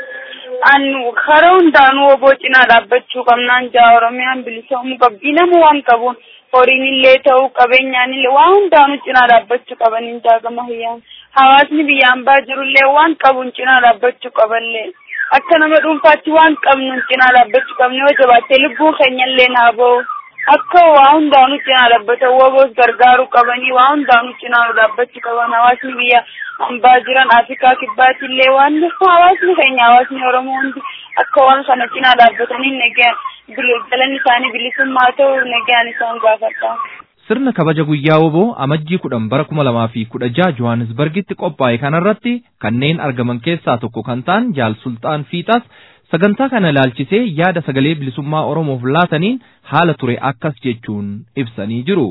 S8: Annu karaa hundaanuu woboo cinaa dhaabbachuu qabnaan jaa Oromiyaan bilisoomuu qabdi nama waan qabuun horiin illee ta'uu qabeenyaan illee waan hundaanuu cinaa dhaabbachuu qaban hin daagama hiyyaan hawaasni biyyaan baa jirullee waan qabuun cinaa dhaabbachuu qaballee akka nama dhuunfaatti waan qabnuun cinaa dhaabbachuu qabne yoo jabaattee lubbuun keenyallee naa ba'u akka waa hundaanuu cinaa dhaabbatan woboos gargaaruu qabanii waa hundaanuu cinaa dhaabbachuu qaban hawaasni biyya hambaa jiran afrikaa kibbaatti illee waan hawaasni keenya hawaasni oromoo hundi akka waan kana cinaa dhaabbatanii nagaan galanni isaanii bilisummaa ta'u nagaan isaan gaafata.
S1: Sirna kabaja guyyaa woboo amajjii kudhan bara kuma lamaa fi kudha jaha Johannesburgitti qophaa'e kanarratti kanneen argaman keessaa tokko kan ta'an Jaal Sultaan Fiixaas sagantaa kana ilaalchisee yaada sagalee bilisummaa Oromoof laataniin haala ture akkas jechuun ibsanii jiru.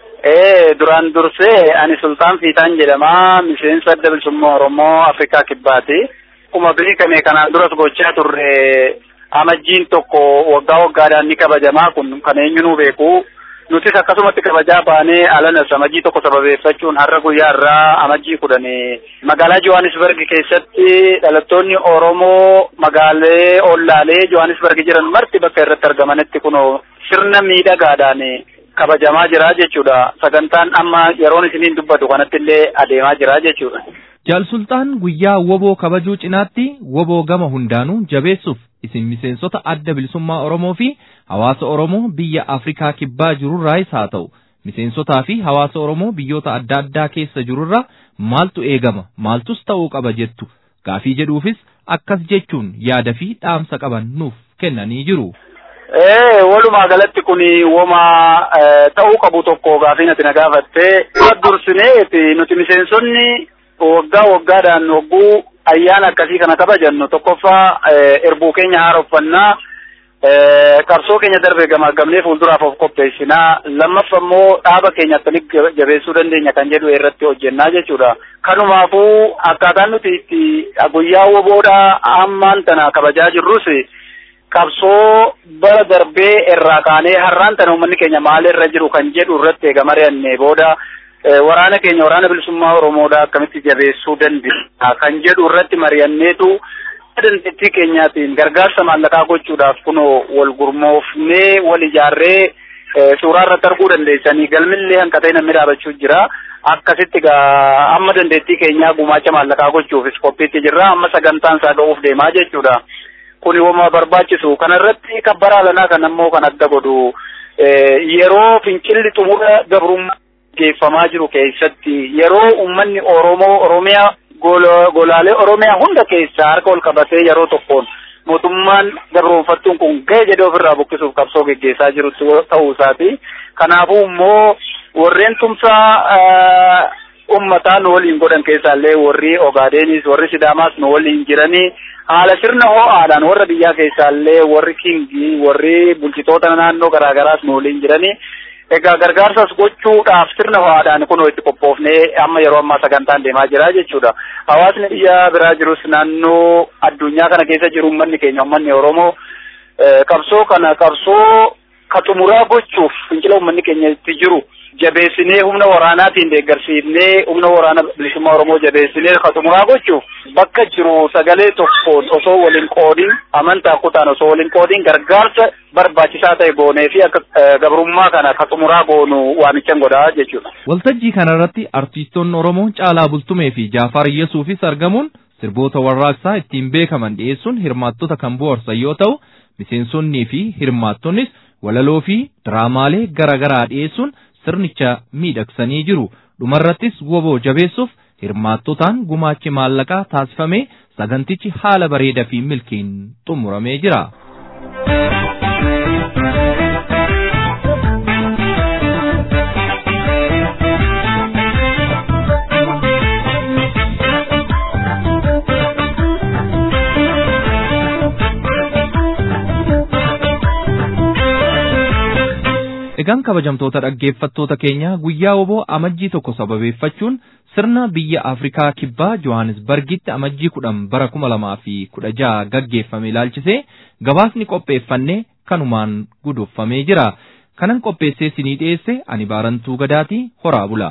S6: Ee duraan dursee ani Sultaan Fiixaan jedhama miseensa adda bilisummaa Oromoo Afrikaa Kibbaati. Akkuma beekame kanaan duras gochaa turre amajjiin tokko waggaa waggaadhaan ni kabajamaa kun kan eenyunuu beeku. Nutis akkasumatti kabajaa baanee alanas amajjii tokko sababeeffachuun har'a guyyaa irraa amajjii kudhan magaalaa Johannesburg keessatti dhalattoonni Oromoo magaalee ollaalee Johannesburg jiran marti bakka irratti argamanitti kunoo sirna miidhagaadhaan kabajamaa jira jechuudha. Sagantaan amma yeroon isiniin dubbatu kanatti illee adeemaa jira jechuudha.
S1: Jaal Sultaan guyyaa woboo kabajuu cinaatti woboo gama hundaanuu jabeessuuf isin miseensota adda bilisummaa Oromoo fi hawaasa Oromoo biyya Afrikaa kibbaa jirurraayis haa ta'u miseensotaa fi hawaasa Oromoo biyyoota adda addaa keessa jirurraa maaltu eegama maaltus ta'uu qaba jettu gaafii jedhuufis akkas jechuun yaada fi dhaamsa qaban nuuf kennanii jiru.
S6: Ee walumaa galatti kun woma ta'uu qabu tokko gaafii ati na gaafatte dursineeti nuti miseensonni waggaa waggaadhaan wagguu ayyaana akkasii kana kabajannu tokkoffaa erbuu keenya haaromfannaa qabsoo keenya darbe gamaggamnee fuulduraaf of qopheessinaa lammaffaa immoo dhaaba keenya akkamitti jabeessuu dandeenya kan jedhu irratti hojjennaa jechuudha. Kanumaafuu akkaataan nuti itti guyyaa woboodhaa ammaan tana kabajaa jirrus qabsoo bara darbee irraa kaanee har'aan tana uummanni keenya maalirra jiru kan jedhu irratti eega mari'annee booda waraana keenya waraana bilisummaa Oromoodhaa akkamitti jabeessuu dandeenya kan jedhu irratti mari'anneetu dandeettii keenyaatiin gargaarsa maallaqaa gochuudhaaf kunoo wal gurmoofnee wal ijaarree suuraa irratti arguu dandeessanii galmillee hanqatee namni dhaabachuu jira. Akkasitti gaa amma dandeettii keenyaa gumaacha maallaqaa gochuufis qophiitti jirra amma sagantaan isaa ga'uuf deemaa jechuudha. Kuni wama barbaachisu kanarratti kabbara alanaa kan ammoo kan adda godhu yeroo fincilli xumura gabrummaa geeffamaa jiru keessatti yeroo uummanni Oromoo Oromiyaa golaalee Oromiyaa hunda keessaa harka ol qabatee yeroo tokkoon mootummaan gabroonfattuun kun ga'e jedhee ofirraa buqqisuuf qabsoo geggeessaa jiru ta'uu isaati. Kanaafuu immoo warreen tumsaa ummataa nu waliin godhan keessaallee warri Ogaadenis warri Sidaamaas nu waliin jiranii haala sirna ho'aadhaan warra biyyaa keessaallee warri Kingii warri bulchitoota naannoo garaagaraas nu waliin jiranii egaa gargaarsas gochuudhaaf sirna ho'aadhaan kunoo itti qophoofnee amma yeroo ammaa sagantaan deemaa jira jechuudha. Hawaasni biyya biraa jirus naannoo addunyaa kana keessa jiru uummanni keenya uummanni Oromoo qabsoo kana qabsoo ka xumuraa gochuuf fincila uummanni keenya itti jiru jabeessinee humna waraanaatiin deeggarsiifnee humna waraana bilisummaa Oromoo jabeessinee ka xumuraa gochuuf bakka jiru sagalee tokkoon osoo waliin qoodin amantaa kutaan osoo waliin qoodin gargaarsa barbaachisaa ta'e goonee fi akka gabrummaa kana ka xumuraa goonu waamichan godhaa jechuudha.
S1: Waltajjii kanarratti artiistoonni Oromoo Caalaa Bultumee fi Jaafar Yesuufis argamuun sirboota warraaqsaa ittiin beekaman dhiyeessuun hirmaattota kan bohaarsan yoo ta'u miseensonnii fi hirmaattonnis walaloo fi diraamaalee garaa garaa dhiyeessuun sirnicha miidhagsanii jiru. Dhumarrattis woboo jabeessuuf hirmaattotaan gumaachi maallaqaa taasifamee sagantichi haala bareedaa fi milkiin xumuramee jira. Egaan kabajamtoota dhaggeeffattoota keenya guyyaa woboo amajjii tokko sababeeffachuun sirna biyya Afrikaa kibbaa Johannesburgitti amajjii kudhan bara kuma lamaa fi kudha jaha gaggeeffame ilaalchisee gabaasni qopheeffannee kanumaan guduunfamee jira. Kanan qopheessee sinii dhiyeesse ani baarantuu gadaatii horaa bula.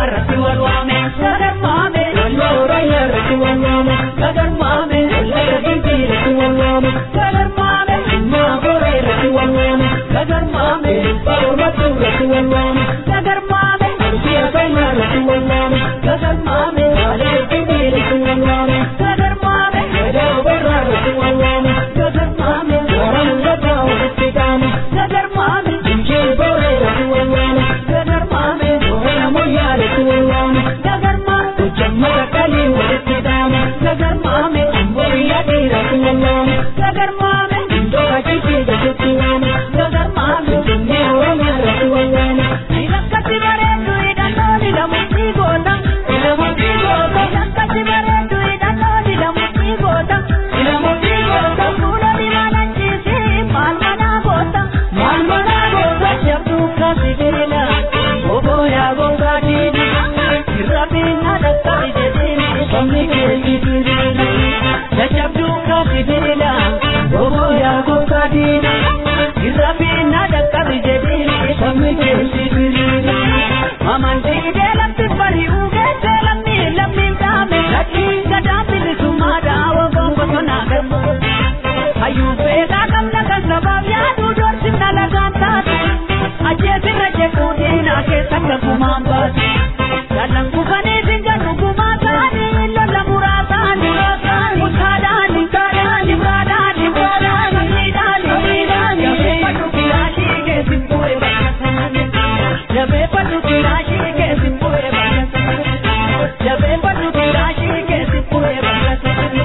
S5: irratti wal waame sagarmaame naannoo raayyaa irratti wal waame sagarmaame laga gimbii irratti wal waame sagarmaame dhimma boree irratti wal waame sagarmaame baroomatu irratti wal waame sagarmaame arsiya kaimaa irratti wal waame sagarmaame baalee gimbii irratti wal waame sagarmaame gadaa barraa irratti wal waame sagarmaame waraan gadaa ofitti qaame sagarmaame injii boree irratti wal waame sagarmaame boree moyyaa irratti wal waame sagarmaame jammata kalii walitti qaame sagarmaame amboyyaa dhiirratti wal waame sagarmaame indoo ajjii gaditti waame sagarmaame dinnee oromiyaa irratti wal waame ilakkatti bareedu hidhannoon hidhamutti goota hidhamutti goota ilakkatti bareedu hidhannoon hidhamutti goota hidhamutti goota fuula dibanan ciisi maal manaa goota maal manaa goota jabduu kasi dirila obooyaa gongaa diini irra biina dhaqqabi jedhiini somni keetii dirila jajabduu kasi dirila obooyaa gongaa diini irra biina dhaqqabi jedhiini somni keetii dirila amantii deelamti bari'uu geessee lammii lammiin dhaame lakkii gadaa bilisummaa dhaawwa gongotonaa garbu hayyuu beekaa qabna kan sabaaf yaaduu doorsifna lagaan taatu ajjeesirra jechuun diinaa keessa gagumaan baatu jalan kufanii singannu gumaa ta'anii lola muraa ta'anii mutaadhaani kaadhaani biraadhaani biraadhaani miidhaani miidhaani jabeeffadhu kilaashii keessin bu'ee bakka sanani jabeeffadhu kilaashii keessin bu'ee bakka sanani jabeeffadhu kilaashii keessin bu'ee bakka sanani.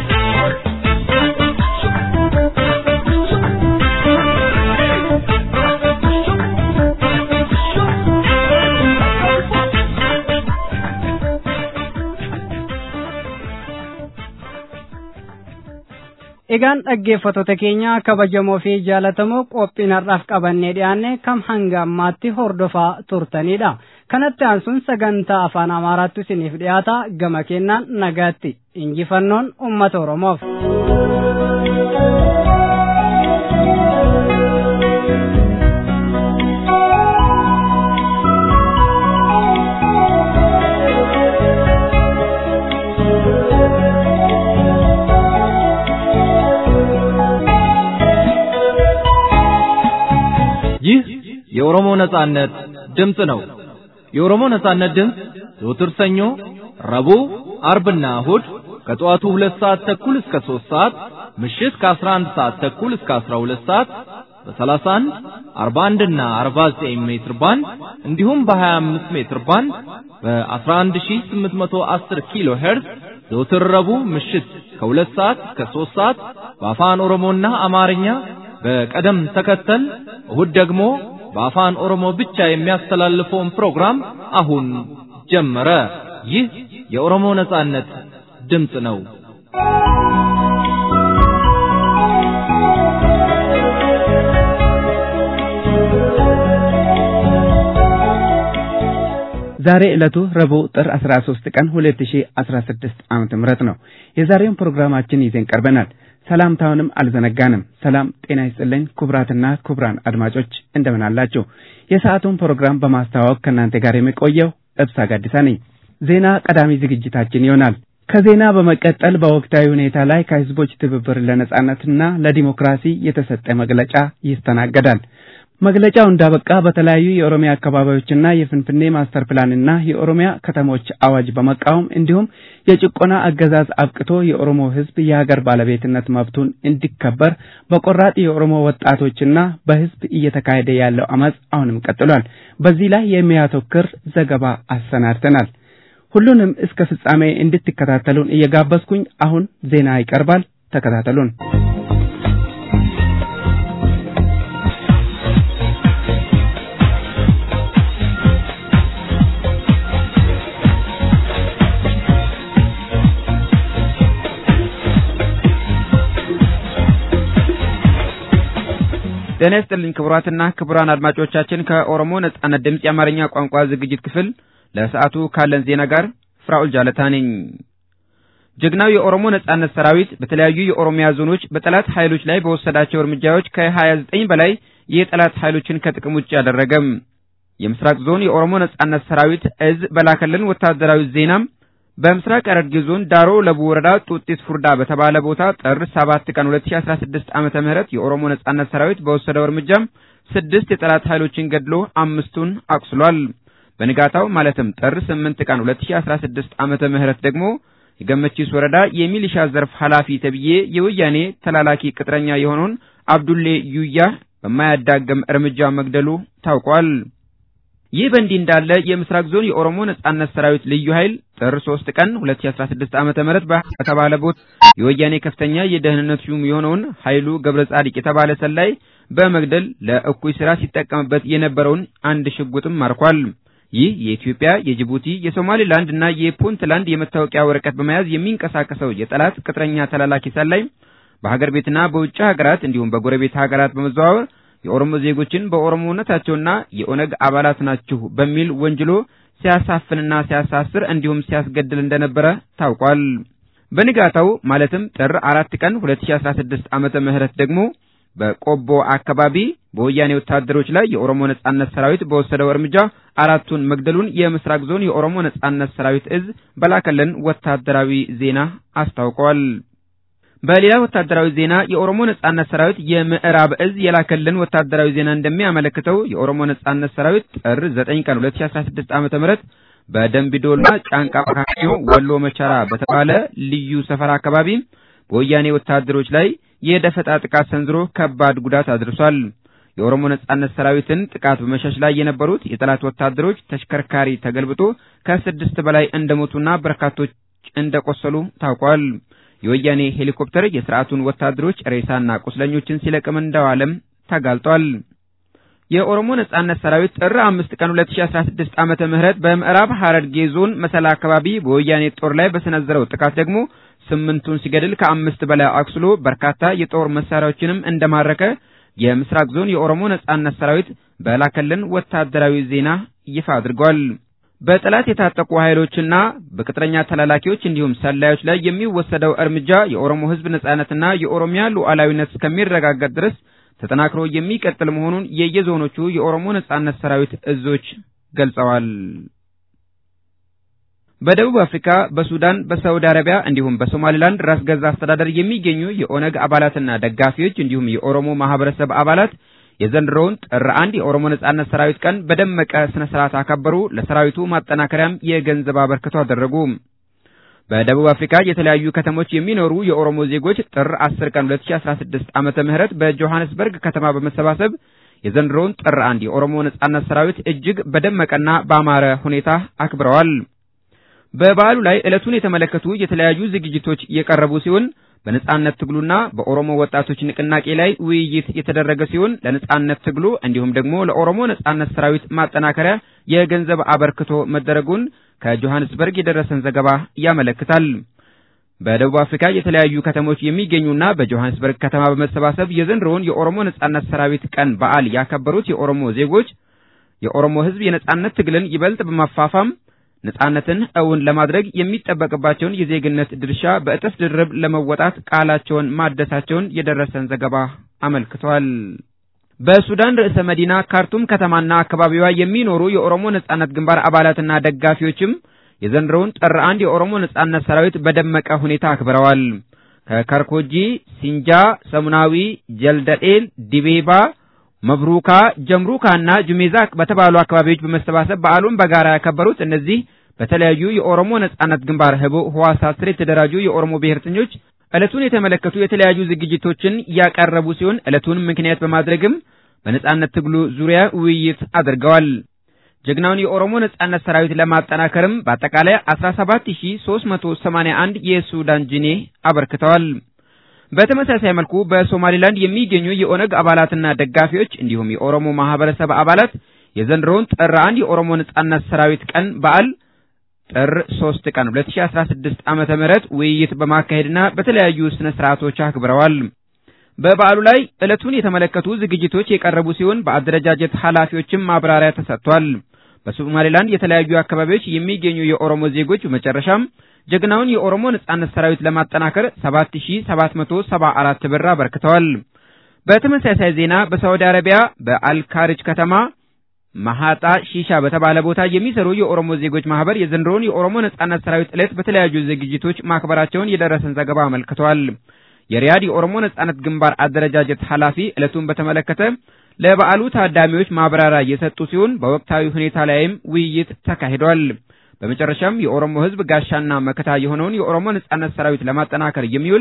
S2: Egaan dhaggeeffattoota keenya kabajamoo fi jaalatamoo qophiin har'aaf qabannee dhiyaanne kam hanga ammaatti hordofaa turtanidha. Kanatti aansuun sagantaa afaan Amaaraatti isiniif dhiyaata gama kennaan nagaatti injifannoon uummata Oromoof.
S1: ይህ የኦሮሞ ነጻነት ድምፅ ነው። የኦሮሞ ነጻነት ድምፅ ዘወትር ሰኞ፣ ረቡዕ፣ አርብና እሁድ ከጠዋቱ ሁለት ሰዓት ተኩል እስከ ሦስት ሰዓት ምሽት ከአስራ አንድ ሰዓት ተኩል እስከ አስራ ሁለት ሰዓት በሰላሳ አንድ አርባ አንድና አርባ ዘጠኝ ሜትር ባንድ እንዲሁም በሀያ አምስት ሜትር ባንድ በአስራ አንድ ሺህ ስምንት መቶ አስር ኪሎ ሄርዝ ዘወትር ረቡዕ ምሽት ከሁለት ሰዓት እስከ ሦስት ሰዓት በአፋን ኦሮሞና አማርኛ በቀደም ተከተል እሁድ ደግሞ በአፋን ኦሮሞ ብቻ የሚያስተላልፈውን ፕሮግራም አሁን ጀመረ። ይህ የኦሮሞ ነጻነት ድምፅ ነው።
S3: ዛሬ ዕለቱ ረቡዕ ጥር 13 ቀን 2016 ዓመተ ምህረት ነው። የዛሬውን ፕሮግራማችን ይዘን ቀርበናል። ሰላምታውንም አልዘነጋንም። ሰላም ጤና ይስጥልኝ ክቡራትና ክቡራን አድማጮች እንደምን አላችሁ? የሰዓቱን ፕሮግራም በማስተዋወቅ ከእናንተ ጋር የሚቆየው እብሳ ጋዲሳ ነኝ። ዜና ቀዳሚ ዝግጅታችን ይሆናል። ከዜና በመቀጠል በወቅታዊ ሁኔታ ላይ ከህዝቦች ትብብር ለነጻነትና ለዲሞክራሲ የተሰጠ መግለጫ ይስተናገዳል። መግለጫው እንዳበቃ በተለያዩ የኦሮሚያ አካባቢዎችና የፍንፍኔ ማስተር ፕላንና የኦሮሚያ ከተሞች አዋጅ በመቃወም እንዲሁም የጭቆና አገዛዝ አብቅቶ የኦሮሞ ህዝብ የሀገር ባለቤትነት መብቱን እንዲከበር በቆራጥ የኦሮሞ ወጣቶችና በህዝብ እየተካሄደ ያለው አመፅ አሁንም ቀጥሏል። በዚህ ላይ የሚያተኩር ዘገባ አሰናድተናል። ሁሉንም እስከ ፍጻሜ እንድትከታተሉን እየጋበዝኩኝ አሁን ዜና ይቀርባል። ተከታተሉን።
S4: ጤና ይስጥልኝ ክቡራትና ክቡራን አድማጮቻችን ከኦሮሞ ነጻነት ድምፅ የአማርኛ ቋንቋ ዝግጅት ክፍል ለሰዓቱ ካለን ዜና ጋር ፍራኦል ጃለታ ነኝ። ጀግናው የኦሮሞ ነጻነት ሰራዊት በተለያዩ የኦሮሚያ ዞኖች በጠላት ኃይሎች ላይ በወሰዳቸው እርምጃዎች ከ29 በላይ የጠላት ኃይሎችን ከጥቅም ውጭ አደረገም። የምስራቅ ዞን የኦሮሞ ነጻነት ሰራዊት እዝ በላከልን ወታደራዊ ዜናም በምስራቅ ሐረርጌ ዞን ዳሮ ለቡ ወረዳ ጡጢስ ፉርዳ በተባለ ቦታ ጥር 7 ቀን 2016 ዓመተ ምህረት የኦሮሞ ነጻነት ሰራዊት በወሰደው እርምጃም ስድስት የጠላት ኃይሎችን ገድሎ አምስቱን አቁስሏል። በንጋታው ማለትም ጥር 8 ቀን 2016 ዓመተ ምህረት ደግሞ የገመቺስ ወረዳ የሚሊሻ ዘርፍ ኃላፊ ተብዬ የወያኔ ተላላኪ ቅጥረኛ የሆነውን አብዱሌ ዩያ በማያዳግም እርምጃ መግደሉ ታውቋል። ይህ በእንዲህ እንዳለ የምስራቅ ዞን የኦሮሞ ነጻነት ሰራዊት ልዩ ኃይል ጥር 3 ቀን 2016 ዓመተ ምህረት በተባለ ቦታ የወያኔ ከፍተኛ የደህንነት ሹም የሆነውን ኃይሉ ገብረ ጻዲቅ የተባለ ሰላይ በመግደል ለእኩይ ስራ ሲጠቀምበት የነበረውን አንድ ሽጉጥም ማርኳል። ይህ የኢትዮጵያ፣ የጅቡቲ፣ የሶማሌላንድ እና የፑንትላንድ የመታወቂያ ወረቀት በመያዝ የሚንቀሳቀሰው የጠላት ቅጥረኛ ተላላኪ ሰላይ በሀገር ቤትና በውጭ ሀገራት እንዲሁም በጎረቤት ሀገራት በመዘዋወር የኦሮሞ ዜጎችን በኦሮሞነታቸውና የኦነግ አባላት ናችሁ በሚል ወንጅሎ ሲያሳፍንና ሲያሳስር እንዲሁም ሲያስገድል እንደነበረ ታውቋል። በንጋታው ማለትም ጥር አራት ቀን 2016 ዓመተ ምህረት ደግሞ በቆቦ አካባቢ በወያኔ ወታደሮች ላይ የኦሮሞ ነጻነት ሰራዊት በወሰደው እርምጃ አራቱን መግደሉን የምስራቅ ዞን የኦሮሞ ነጻነት ሰራዊት እዝ በላከልን ወታደራዊ ዜና አስታውቋል። በሌላ ወታደራዊ ዜና የኦሮሞ ነጻነት ሰራዊት የምዕራብ እዝ የላከልን ወታደራዊ ዜና እንደሚያመለክተው የኦሮሞ ነጻነት ሰራዊት ጥር 9 ቀን 2016 ዓ.ም በደምቢዶሎና ጫንቃ መካከል ወሎ መቻራ በተባለ ልዩ ሰፈር አካባቢ በወያኔ ወታደሮች ላይ የደፈጣ ጥቃት ሰንዝሮ ከባድ ጉዳት አድርሷል። የኦሮሞ ነጻነት ሰራዊትን ጥቃት በመሸሽ ላይ የነበሩት የጠላት ወታደሮች ተሽከርካሪ ተገልብጦ ከስድስት በላይ እንደሞቱና በርካቶች እንደቆሰሉ ታውቋል። የወያኔ ሄሊኮፕተር የስርዓቱን ወታደሮች ሬሳና ቁስለኞችን ሲለቅም እንደዋለም ተጋልጧል። የኦሮሞ ነጻነት ሰራዊት ጥር አምስት ቀን 2016 ዓመተ ምህረት በምዕራብ ሐረርጌ ዞን መሰላ አካባቢ በወያኔ ጦር ላይ በሰነዘረው ጥቃት ደግሞ ስምንቱን ሲገድል ከአምስት በላይ አቁስሎ በርካታ የጦር መሳሪያዎችንም እንደማረከ የምስራቅ ዞን የኦሮሞ ነጻነት ሰራዊት በላከልን ወታደራዊ ዜና ይፋ አድርጓል። በጠላት የታጠቁ ኃይሎችና በቅጥረኛ ተላላኪዎች እንዲሁም ሰላዮች ላይ የሚወሰደው እርምጃ የኦሮሞ ሕዝብ ነጻነትና የኦሮሚያ ሉዓላዊነት እስከሚረጋገጥ ድረስ ተጠናክሮ የሚቀጥል መሆኑን የየዞኖቹ የኦሮሞ ነጻነት ሰራዊት እዞች ገልጸዋል። በደቡብ አፍሪካ፣ በሱዳን፣ በሳውዲ አረቢያ እንዲሁም በሶማሊላንድ ራስ ገዝ አስተዳደር የሚገኙ የኦነግ አባላትና ደጋፊዎች እንዲሁም የኦሮሞ ማህበረሰብ አባላት የዘንድሮውን ጥር አንድ የኦሮሞ ነጻነት ሰራዊት ቀን በደመቀ ስነ ስርዓት አከበሩ። ለሰራዊቱ ማጠናከሪያም የገንዘብ አበርክቶ አደረጉ። በደቡብ አፍሪካ የተለያዩ ከተሞች የሚኖሩ የኦሮሞ ዜጎች ጥር 10 ቀን 2016 ዓመተ ምህረት በጆሃንስበርግ ከተማ በመሰባሰብ የዘንድሮውን ጥር አንድ የኦሮሞ ነጻነት ሰራዊት እጅግ በደመቀና በአማረ ሁኔታ አክብረዋል። በበዓሉ ላይ ዕለቱን የተመለከቱ የተለያዩ ዝግጅቶች የቀረቡ ሲሆን በነጻነት ትግሉና በኦሮሞ ወጣቶች ንቅናቄ ላይ ውይይት የተደረገ ሲሆን ለነጻነት ትግሉ እንዲሁም ደግሞ ለኦሮሞ ነጻነት ሰራዊት ማጠናከሪያ የገንዘብ አበርክቶ መደረጉን ከጆሃንስበርግ የደረሰን ዘገባ ያመለክታል። በደቡብ አፍሪካ የተለያዩ ከተሞች የሚገኙና በጆሃንስበርግ ከተማ በመሰባሰብ የዘንድሮውን የኦሮሞ ነጻነት ሰራዊት ቀን በዓል ያከበሩት የኦሮሞ ዜጎች የኦሮሞ ሕዝብ የነጻነት ትግልን ይበልጥ በማፋፋም ነጻነትን እውን ለማድረግ የሚጠበቅባቸውን የዜግነት ድርሻ በእጥፍ ድርብ ለመወጣት ቃላቸውን ማደሳቸውን የደረሰን ዘገባ አመልክቷል። በሱዳን ርዕሰ መዲና ካርቱም ከተማና አካባቢዋ የሚኖሩ የኦሮሞ ነጻነት ግንባር አባላትና ደጋፊዎችም የዘንድሮውን ጥር አንድ የኦሮሞ ነጻነት ሰራዊት በደመቀ ሁኔታ አክብረዋል። ከካርኮጂ፣ ሲንጃ፣ ሰሙናዊ፣ ጀልደጤል፣ ዲቤባ መብሩካ ጀምሩካና ጁሜዛ በተባሉ አካባቢዎች በመሰባሰብ በዓሉን በጋራ ያከበሩት እነዚህ በተለያዩ የኦሮሞ ነጻነት ግንባር ህቡዕ ህዋሳት ስር የተደራጁ የኦሮሞ ብሔርተኞች ዕለቱን የተመለከቱ የተለያዩ ዝግጅቶችን ያቀረቡ ሲሆን ዕለቱን ምክንያት በማድረግም በነጻነት ትግሉ ዙሪያ ውይይት አድርገዋል። ጀግናውን የኦሮሞ ነጻነት ሰራዊት ለማጠናከርም በአጠቃላይ 17381 የሱዳን ጂኔ አበርክተዋል። በተመሳሳይ መልኩ በሶማሊላንድ የሚገኙ የኦነግ አባላትና ደጋፊዎች እንዲሁም የኦሮሞ ማህበረሰብ አባላት የዘንድሮውን ጥር አንድ የኦሮሞ ነጻነት ሰራዊት ቀን በዓል ጥር 3 ቀን 2016 ዓመተ ምህረት ውይይት በማካሄድና በተለያዩ ስነ ስርዓቶች አክብረዋል። በበዓሉ ላይ ዕለቱን የተመለከቱ ዝግጅቶች የቀረቡ ሲሆን በአደረጃጀት ኃላፊዎችም ማብራሪያ ተሰጥቷል። በሶማሌላንድ የተለያዩ አካባቢዎች የሚገኙ የኦሮሞ ዜጎች በመጨረሻም ጀግናውን የኦሮሞ ነጻነት ሰራዊት ለማጠናከር 7774 ብር አበርክተዋል። በተመሳሳይ ዜና በሳዑዲ አረቢያ በአልካርጅ ከተማ መሃጣ ሺሻ በተባለ ቦታ የሚሰሩ የኦሮሞ ዜጎች ማህበር የዘንድሮውን የኦሮሞ ነጻነት ሰራዊት ዕለት በተለያዩ ዝግጅቶች ማክበራቸውን የደረሰን ዘገባ አመልክቷል። የሪያድ የኦሮሞ ነጻነት ግንባር አደረጃጀት ኃላፊ ዕለቱን በተመለከተ ለበዓሉ ታዳሚዎች ማብራሪያ የሰጡ ሲሆን በወቅታዊ ሁኔታ ላይም ውይይት ተካሂዷል። በመጨረሻም የኦሮሞ ሕዝብ ጋሻና መከታ የሆነውን የኦሮሞ ነጻነት ሰራዊት ለማጠናከር የሚውል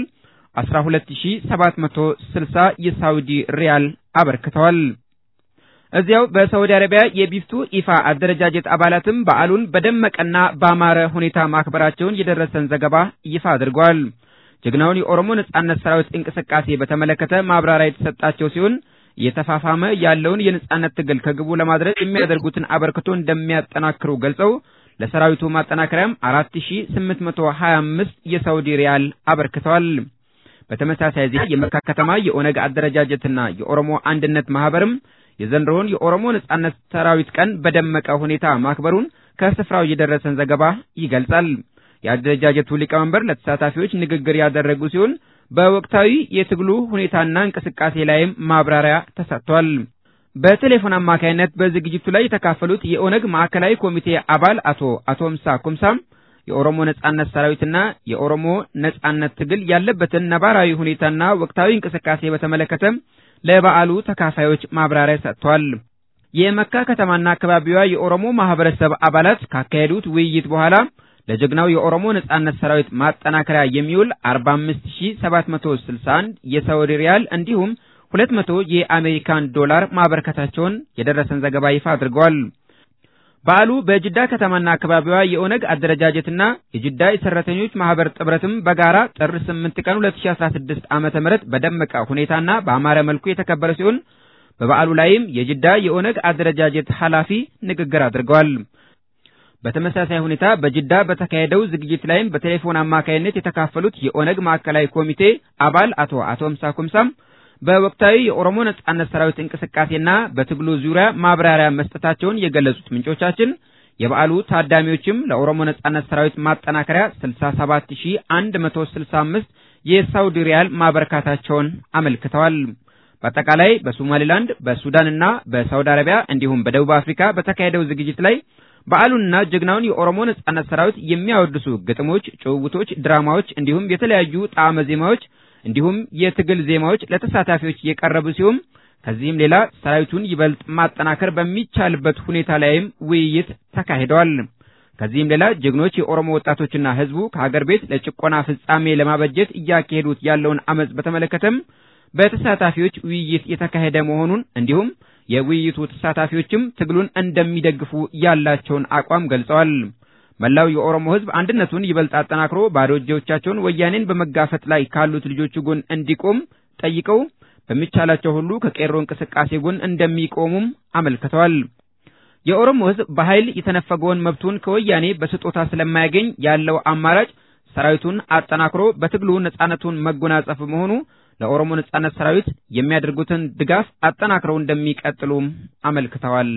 S4: 12760 የሳውዲ ሪያል አበርክተዋል። እዚያው በሳውዲ አረቢያ የቢፍቱ ኢፋ አደረጃጀት አባላትም በዓሉን በደመቀና ባማረ ሁኔታ ማክበራቸውን የደረሰን ዘገባ ይፋ አድርጓል። ጀግናውን የኦሮሞ ነጻነት ሰራዊት እንቅስቃሴ በተመለከተ ማብራሪያ የተሰጣቸው ሲሆን እየተፋፋመ ያለውን የነጻነት ትግል ከግቡ ለማድረስ የሚያደርጉትን አበርክቶ እንደሚያጠናክሩ ገልጸው ለሰራዊቱ ማጠናከሪያም 4825 የሳውዲ ሪያል አበርክተዋል። በተመሳሳይ ዜና የመካ ከተማ የኦነግ አደረጃጀትና የኦሮሞ አንድነት ማህበርም የዘንድሮውን የኦሮሞ ነጻነት ሰራዊት ቀን በደመቀ ሁኔታ ማክበሩን ከስፍራው የደረሰን ዘገባ ይገልጻል። የአደረጃጀቱ ሊቀመንበር ለተሳታፊዎች ንግግር ያደረጉ ሲሆን በወቅታዊ የትግሉ ሁኔታና እንቅስቃሴ ላይም ማብራሪያ ተሰጥቷል። በቴሌፎን አማካይነት በዝግጅቱ ላይ የተካፈሉት የኦነግ ማዕከላዊ ኮሚቴ አባል አቶ አቶምሳ ኩምሳም የኦሮሞ ነጻነት ሰራዊትና የኦሮሞ ነጻነት ትግል ያለበትን ነባራዊ ሁኔታና ወቅታዊ እንቅስቃሴ በተመለከተ ለበዓሉ ተካፋዮች ማብራሪያ ሰጥተዋል። የመካ ከተማና አካባቢዋ የኦሮሞ ማህበረሰብ አባላት ካካሄዱት ውይይት በኋላ ለጀግናው የኦሮሞ ነጻነት ሰራዊት ማጠናከሪያ የሚውል 45761 የሳውዲ ሪያል እንዲሁም 200 የአሜሪካን ዶላር ማበርከታቸውን የደረሰን ዘገባ ይፋ አድርገዋል። በዓሉ በጅዳ ከተማና አካባቢዋ የኦነግ አደረጃጀትና የጅዳ የሰራተኞች ማህበር ጥምረትም በጋራ ጥር 8 ቀን 2016 ዓመተ ምህረት በደመቀ ሁኔታና በአማረ መልኩ የተከበረ ሲሆን በበዓሉ ላይም የጅዳ የኦነግ አደረጃጀት ኃላፊ ንግግር አድርገዋል። በተመሳሳይ ሁኔታ በጅዳ በተካሄደው ዝግጅት ላይም በቴሌፎን አማካይነት የተካፈሉት የኦነግ ማዕከላዊ ኮሚቴ አባል አቶ አቶምሳ ኩምሳም በወቅታዊ የኦሮሞ ነጻነት ሰራዊት እንቅስቃሴና በትግሉ ዙሪያ ማብራሪያ መስጠታቸውን የገለጹት ምንጮቻችን የበዓሉ ታዳሚዎችም ለኦሮሞ ነጻነት ሰራዊት ማጠናከሪያ 67165 የሳውዲ ሪያል ማበረካታቸውን አመልክተዋል። በአጠቃላይ በሶማሌላንድ በሱዳንና በሳውዲ አረቢያ እንዲሁም በደቡብ አፍሪካ በተካሄደው ዝግጅት ላይ በዓሉንና ጀግናውን የኦሮሞ ነጻነት ሰራዊት የሚያወድሱ ግጥሞች፣ ጭውውቶች፣ ድራማዎች እንዲሁም የተለያዩ ጣዕመ ዜማዎች እንዲሁም የትግል ዜማዎች ለተሳታፊዎች የቀረቡ ሲሆን ከዚህም ሌላ ሰራዊቱን ይበልጥ ማጠናከር በሚቻልበት ሁኔታ ላይም ውይይት ተካሂደዋል። ከዚህም ሌላ ጀግኖች የኦሮሞ ወጣቶችና ህዝቡ ከሀገር ቤት ለጭቆና ፍጻሜ ለማበጀት እያካሄዱት ያለውን አመጽ በተመለከተም በተሳታፊዎች ውይይት የተካሄደ መሆኑን እንዲሁም የውይይቱ ተሳታፊዎችም ትግሉን እንደሚደግፉ ያላቸውን አቋም ገልጸዋል። መላው የኦሮሞ ህዝብ አንድነቱን ይበልጥ አጠናክሮ ባዶ እጆቻቸውን ወያኔን በመጋፈጥ ላይ ካሉት ልጆቹ ጎን እንዲቆም ጠይቀው በሚቻላቸው ሁሉ ከቄሮ እንቅስቃሴ ጎን እንደሚቆሙም አመልክተዋል። የኦሮሞ ህዝብ በኃይል የተነፈገውን መብቱን ከወያኔ በስጦታ ስለማያገኝ ያለው አማራጭ ሰራዊቱን አጠናክሮ በትግሉ ነጻነቱን መጎናጸፍ መሆኑ ለኦሮሞ ነጻነት ሰራዊት የሚያደርጉትን ድጋፍ አጠናክረው እንደሚቀጥሉም አመልክተዋል።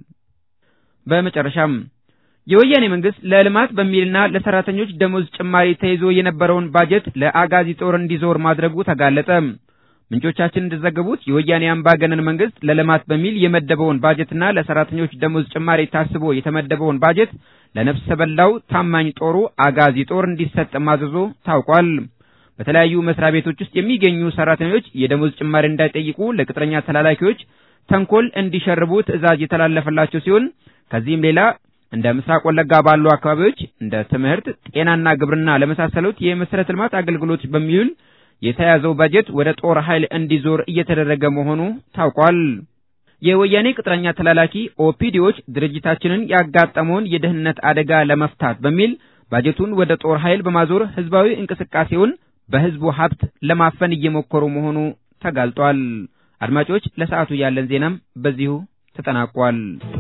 S4: በመጨረሻም የወያኔ መንግስት ለልማት በሚልና ለሰራተኞች ደሞዝ ጭማሪ ተይዞ የነበረውን ባጀት ለአጋዚ ጦር እንዲዞር ማድረጉ ተጋለጠ። ምንጮቻችን እንደዘገቡት የወያኔ አምባገነን መንግስት ለልማት በሚል የመደበውን ባጀትና ለሰራተኞች ደሞዝ ጭማሪ ታስቦ የተመደበውን ባጀት ለነፍሰ በላው ታማኝ ጦሩ አጋዚ ጦር እንዲሰጥ ማዘዞ ታውቋል። በተለያዩ መስሪያ ቤቶች ውስጥ የሚገኙ ሰራተኞች የደሞዝ ጭማሪ እንዳይጠይቁ ለቅጥረኛ ተላላኪዎች ተንኮል እንዲሸርቡ ትዕዛዝ የተላለፈላቸው ሲሆን ከዚህም ሌላ እንደ ምስራቅ ወለጋ ባሉ አካባቢዎች እንደ ትምህርት፣ ጤናና ግብርና ለመሳሰሉት የመሰረተ ልማት አገልግሎት በሚውል የተያዘው በጀት ወደ ጦር ኃይል እንዲዞር እየተደረገ መሆኑ ታውቋል። የወያኔ ቅጥረኛ ተላላኪ ኦፒዲዎች ድርጅታችንን ያጋጠመውን የደህንነት አደጋ ለመፍታት በሚል ባጀቱን ወደ ጦር ኃይል በማዞር ህዝባዊ እንቅስቃሴውን በህዝቡ ሀብት ለማፈን እየሞከሩ መሆኑ ተጋልጧል። አድማጮች፣ ለሰዓቱ ያለን ዜናም በዚሁ ተጠናቋል።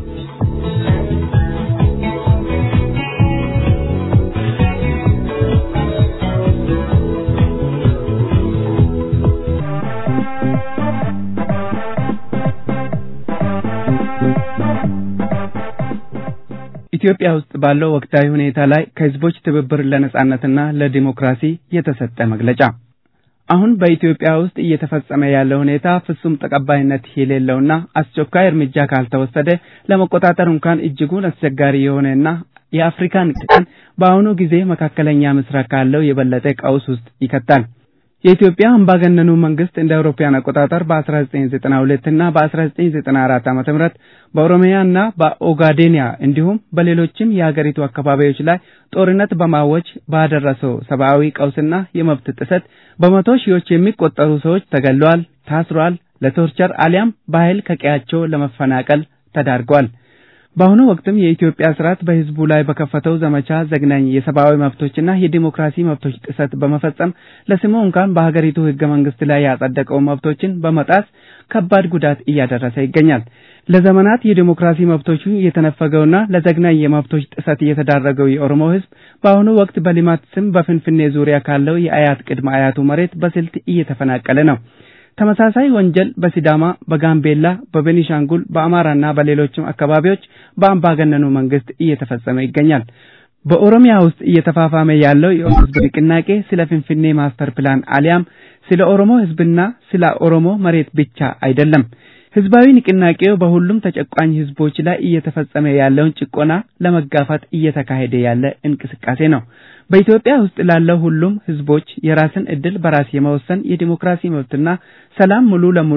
S3: ኢትዮጵያ ውስጥ ባለው ወቅታዊ ሁኔታ ላይ ከህዝቦች ትብብር ለነጻነትና ለዲሞክራሲ የተሰጠ መግለጫ። አሁን በኢትዮጵያ ውስጥ እየተፈጸመ ያለው ሁኔታ ፍጹም ተቀባይነት የሌለውና አስቸኳይ እርምጃ ካልተወሰደ ለመቆጣጠር እንኳን እጅጉን አስቸጋሪ የሆነና የአፍሪካን ቀን በአሁኑ ጊዜ መካከለኛ ምስራቅ ካለው የበለጠ ቀውስ ውስጥ ይከታል። የኢትዮጵያ አምባገነኑ መንግስት እንደ አውሮፓውያን አቆጣጠር በ1992 እና በ1994 ዓ.ም በኦሮሚያና በኦጋዴኒያ እንዲሁም በሌሎችም የሀገሪቱ አካባቢዎች ላይ ጦርነት በማወጅ ባደረሰው ሰብአዊ ቀውስና የመብት ጥሰት በመቶ ሺዎች የሚቆጠሩ ሰዎች ተገለዋል፣ ታስሯል፣ ለቶርቸር አሊያም በኃይል ከቀያቸው ለመፈናቀል ተዳርገዋል። በአሁኑ ወቅትም የኢትዮጵያ ስርዓት በህዝቡ ላይ በከፈተው ዘመቻ ዘግናኝ የሰብአዊ መብቶችና የዲሞክራሲ መብቶች ጥሰት በመፈጸም ለስሙ እንኳን በሀገሪቱ ህገ መንግስት ላይ ያጸደቀው መብቶችን በመጣስ ከባድ ጉዳት እያደረሰ ይገኛል። ለዘመናት የዲሞክራሲ መብቶቹ የተነፈገውና ለዘግናኝ የመብቶች ጥሰት የተዳረገው የኦሮሞ ህዝብ በአሁኑ ወቅት በልማት ስም በፍንፍኔ ዙሪያ ካለው የአያት ቅድመ አያቱ መሬት በስልት እየተፈናቀለ ነው። ተመሳሳይ ወንጀል በሲዳማ፣ በጋምቤላ፣ በቤኒሻንጉል፣ በአማራና በሌሎችም አካባቢዎች በአምባገነኑ መንግስት እየተፈጸመ ይገኛል። በኦሮሚያ ውስጥ እየተፋፋመ ያለው የኦሮሞ ህዝብ ንቅናቄ ስለ ፍንፍኔ ማስተር ፕላን አሊያም ስለ ኦሮሞ ህዝብና ስለ ኦሮሞ መሬት ብቻ አይደለም። ህዝባዊ ንቅናቄው በሁሉም ተጨቋኝ ህዝቦች ላይ እየተፈጸመ ያለውን ጭቆና ለመጋፋት እየተካሄደ ያለ እንቅስቃሴ ነው። በኢትዮጵያ ውስጥ ላለው ሁሉም ህዝቦች የራስን እድል በራስ የመወሰን የዲሞክራሲ መብትና ሰላም ሙሉ ለሙሉ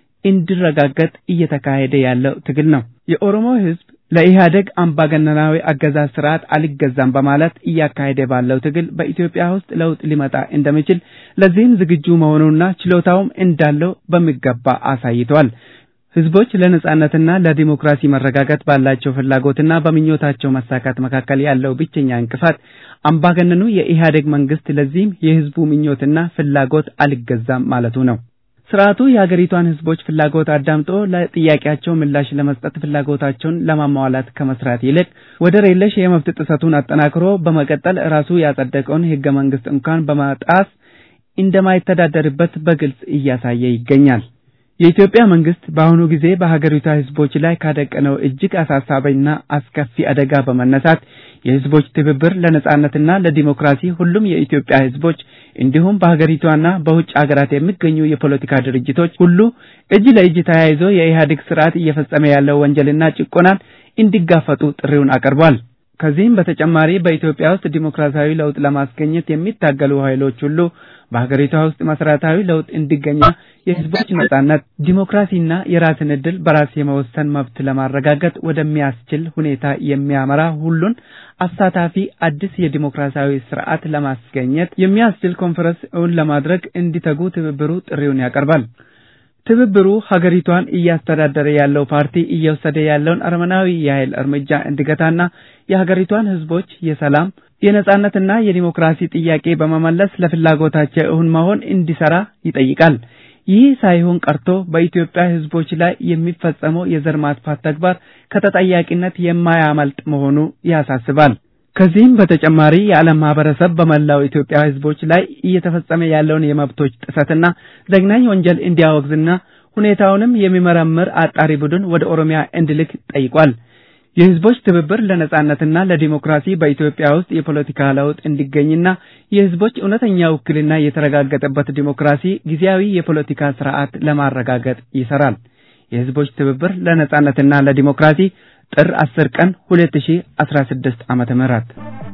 S3: እንዲረጋገጥ እየተካሄደ ያለው ትግል ነው። የኦሮሞ ህዝብ ለኢህአደግ አምባገነናዊ አገዛዝ ስርዓት አልገዛም በማለት እያካሄደ ባለው ትግል በኢትዮጵያ ውስጥ ለውጥ ሊመጣ እንደሚችል ለዚህም ዝግጁ መሆኑና ችሎታውም እንዳለው በሚገባ አሳይቷል። ህዝቦች ለነጻነትና ለዲሞክራሲ መረጋጋት ባላቸው ፍላጎትና በምኞታቸው መሳካት መካከል ያለው ብቸኛ እንቅፋት አምባገነኑ የኢህአዴግ መንግስት ለዚህም የህዝቡ ምኞትና ፍላጎት አልገዛም ማለቱ ነው። ስርዓቱ የሀገሪቷን ህዝቦች ፍላጎት አዳምጦ ለጥያቄያቸው ምላሽ ለመስጠት ፍላጎታቸውን ለማሟላት ከመስራት ይልቅ ወደር የለሽ የመብት ጥሰቱን አጠናክሮ በመቀጠል ራሱ ያጸደቀውን ህገ መንግስት እንኳን በማጣስ እንደማይተዳደርበት በግልጽ እያሳየ ይገኛል። የኢትዮጵያ መንግስት በአሁኑ ጊዜ በሀገሪቷ ህዝቦች ላይ ካደቀነው እጅግ አሳሳቢና አስከፊ አደጋ በመነሳት የህዝቦች ትብብር ለነጻነትና ለዲሞክራሲ ሁሉም የኢትዮጵያ ህዝቦች እንዲሁም በሀገሪቷና በውጭ ሀገራት የሚገኙ የፖለቲካ ድርጅቶች ሁሉ እጅ ለእጅ ተያይዞ የኢህአዴግ ስርዓት እየፈጸመ ያለው ወንጀልና ጭቆናን እንዲጋፈጡ ጥሪውን አቅርቧል። ከዚህም በተጨማሪ በኢትዮጵያ ውስጥ ዲሞክራሲያዊ ለውጥ ለማስገኘት የሚታገሉ ኃይሎች ሁሉ በሀገሪቷ ውስጥ መሰረታዊ ለውጥ እንዲገኝና የህዝቦች ነጻነት፣ ዲሞክራሲና የራስን ዕድል በራስ የመወሰን መብት ለማረጋገጥ ወደሚያስችል ሁኔታ የሚያመራ ሁሉን አሳታፊ አዲስ የዲሞክራሲያዊ ስርዓት ለማስገኘት የሚያስችል ኮንፈረንስ እውን ለማድረግ እንዲተጉ ትብብሩ ጥሪውን ያቀርባል። ትብብሩ ሀገሪቷን እያስተዳደረ ያለው ፓርቲ እየወሰደ ያለውን አረመናዊ የኃይል እርምጃ እንዲገታና የሀገሪቷን ህዝቦች የሰላም የነጻነትና የዲሞክራሲ ጥያቄ በመመለስ ለፍላጎታቸው እውን መሆን እንዲሰራ ይጠይቃል። ይህ ሳይሆን ቀርቶ በኢትዮጵያ ህዝቦች ላይ የሚፈጸመው የዘር ማጥፋት ተግባር ከተጠያቂነት የማያመልጥ መሆኑ ያሳስባል። ከዚህም በተጨማሪ የዓለም ማህበረሰብ በመላው ኢትዮጵያ ህዝቦች ላይ እየተፈጸመ ያለውን የመብቶች ጥሰትና ዘግናኝ ወንጀል እንዲያወግዝና ሁኔታውንም የሚመረምር አጣሪ ቡድን ወደ ኦሮሚያ እንዲልክ ጠይቋል። የህዝቦች ትብብር ለነጻነትና ለዲሞክራሲ በኢትዮጵያ ውስጥ የፖለቲካ ለውጥ እንዲገኝና የህዝቦች እውነተኛ ውክልና የተረጋገጠበት ዲሞክራሲ ጊዜያዊ የፖለቲካ ስርዓት ለማረጋገጥ ይሰራል። የህዝቦች ትብብር ለነጻነትና ለዲሞክራሲ ጥር 10 ቀን 2016 ዓመተ ምህረት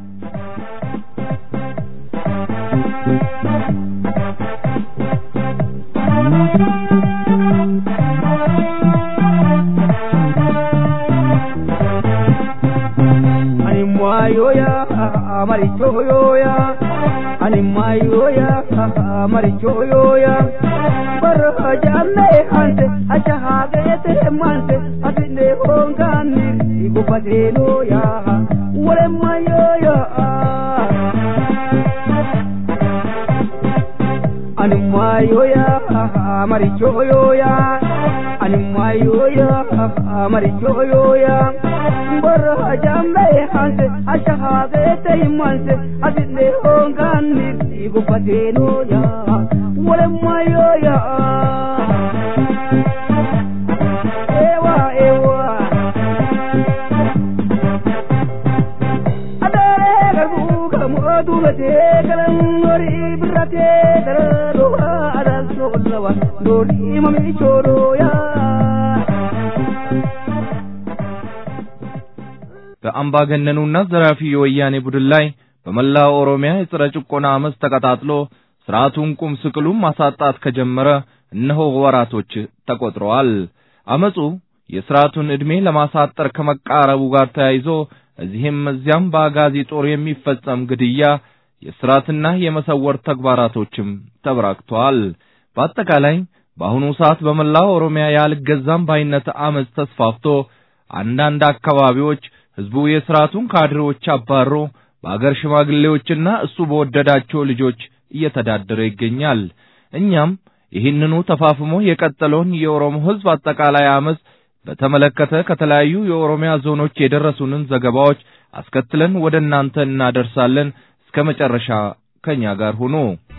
S5: Animayoya, amarichoyoya, animayoya, amarichoyoya. Barajane hante, achahagete mante, atine hongani, ikupatenoya, wale mayoya. Animayoya, amarichoyoya, animayoya, amarichoyoya. barajame hanse ashahadete imanse asine hongani igupatenoya wale mayoya ewa ewa adare garbuga Oromoo duubatee galan horii birratee dararoo aadaan soollawa doonii mamii choorooyaa.
S1: በአምባገነኑና ዘራፊ የወያኔ ቡድን ላይ በመላው ኦሮሚያ የጸረ ጭቆና አመፅ ተቀጣጥሎ ስርዓቱን ቁም ስቅሉን ማሳጣት ከጀመረ እነሆ ወራቶች ተቆጥረዋል። አመፁ የስርዓቱን ዕድሜ ለማሳጠር ከመቃረቡ ጋር ተያይዞ እዚህም እዚያም በአጋዚ ጦር የሚፈጸም ግድያ፣ የስራትና የመሰወር ተግባራቶችም ተበራክተዋል። በአጠቃላይ በአሁኑ ሰዓት በመላው ኦሮሚያ ያልገዛም ባይነት አመፅ ተስፋፍቶ አንዳንድ አካባቢዎች ህዝቡ የስርዓቱን ካድሬዎች አባሮ በአገር ሽማግሌዎችና እሱ በወደዳቸው ልጆች እየተዳደረ ይገኛል። እኛም ይህንኑ ተፋፍሞ የቀጠለውን የኦሮሞ ህዝብ አጠቃላይ አመፅ በተመለከተ ከተለያዩ የኦሮሚያ ዞኖች የደረሱንን ዘገባዎች አስከትለን ወደ እናንተ እናደርሳለን። እስከ መጨረሻ ከኛ ጋር ሁኑ።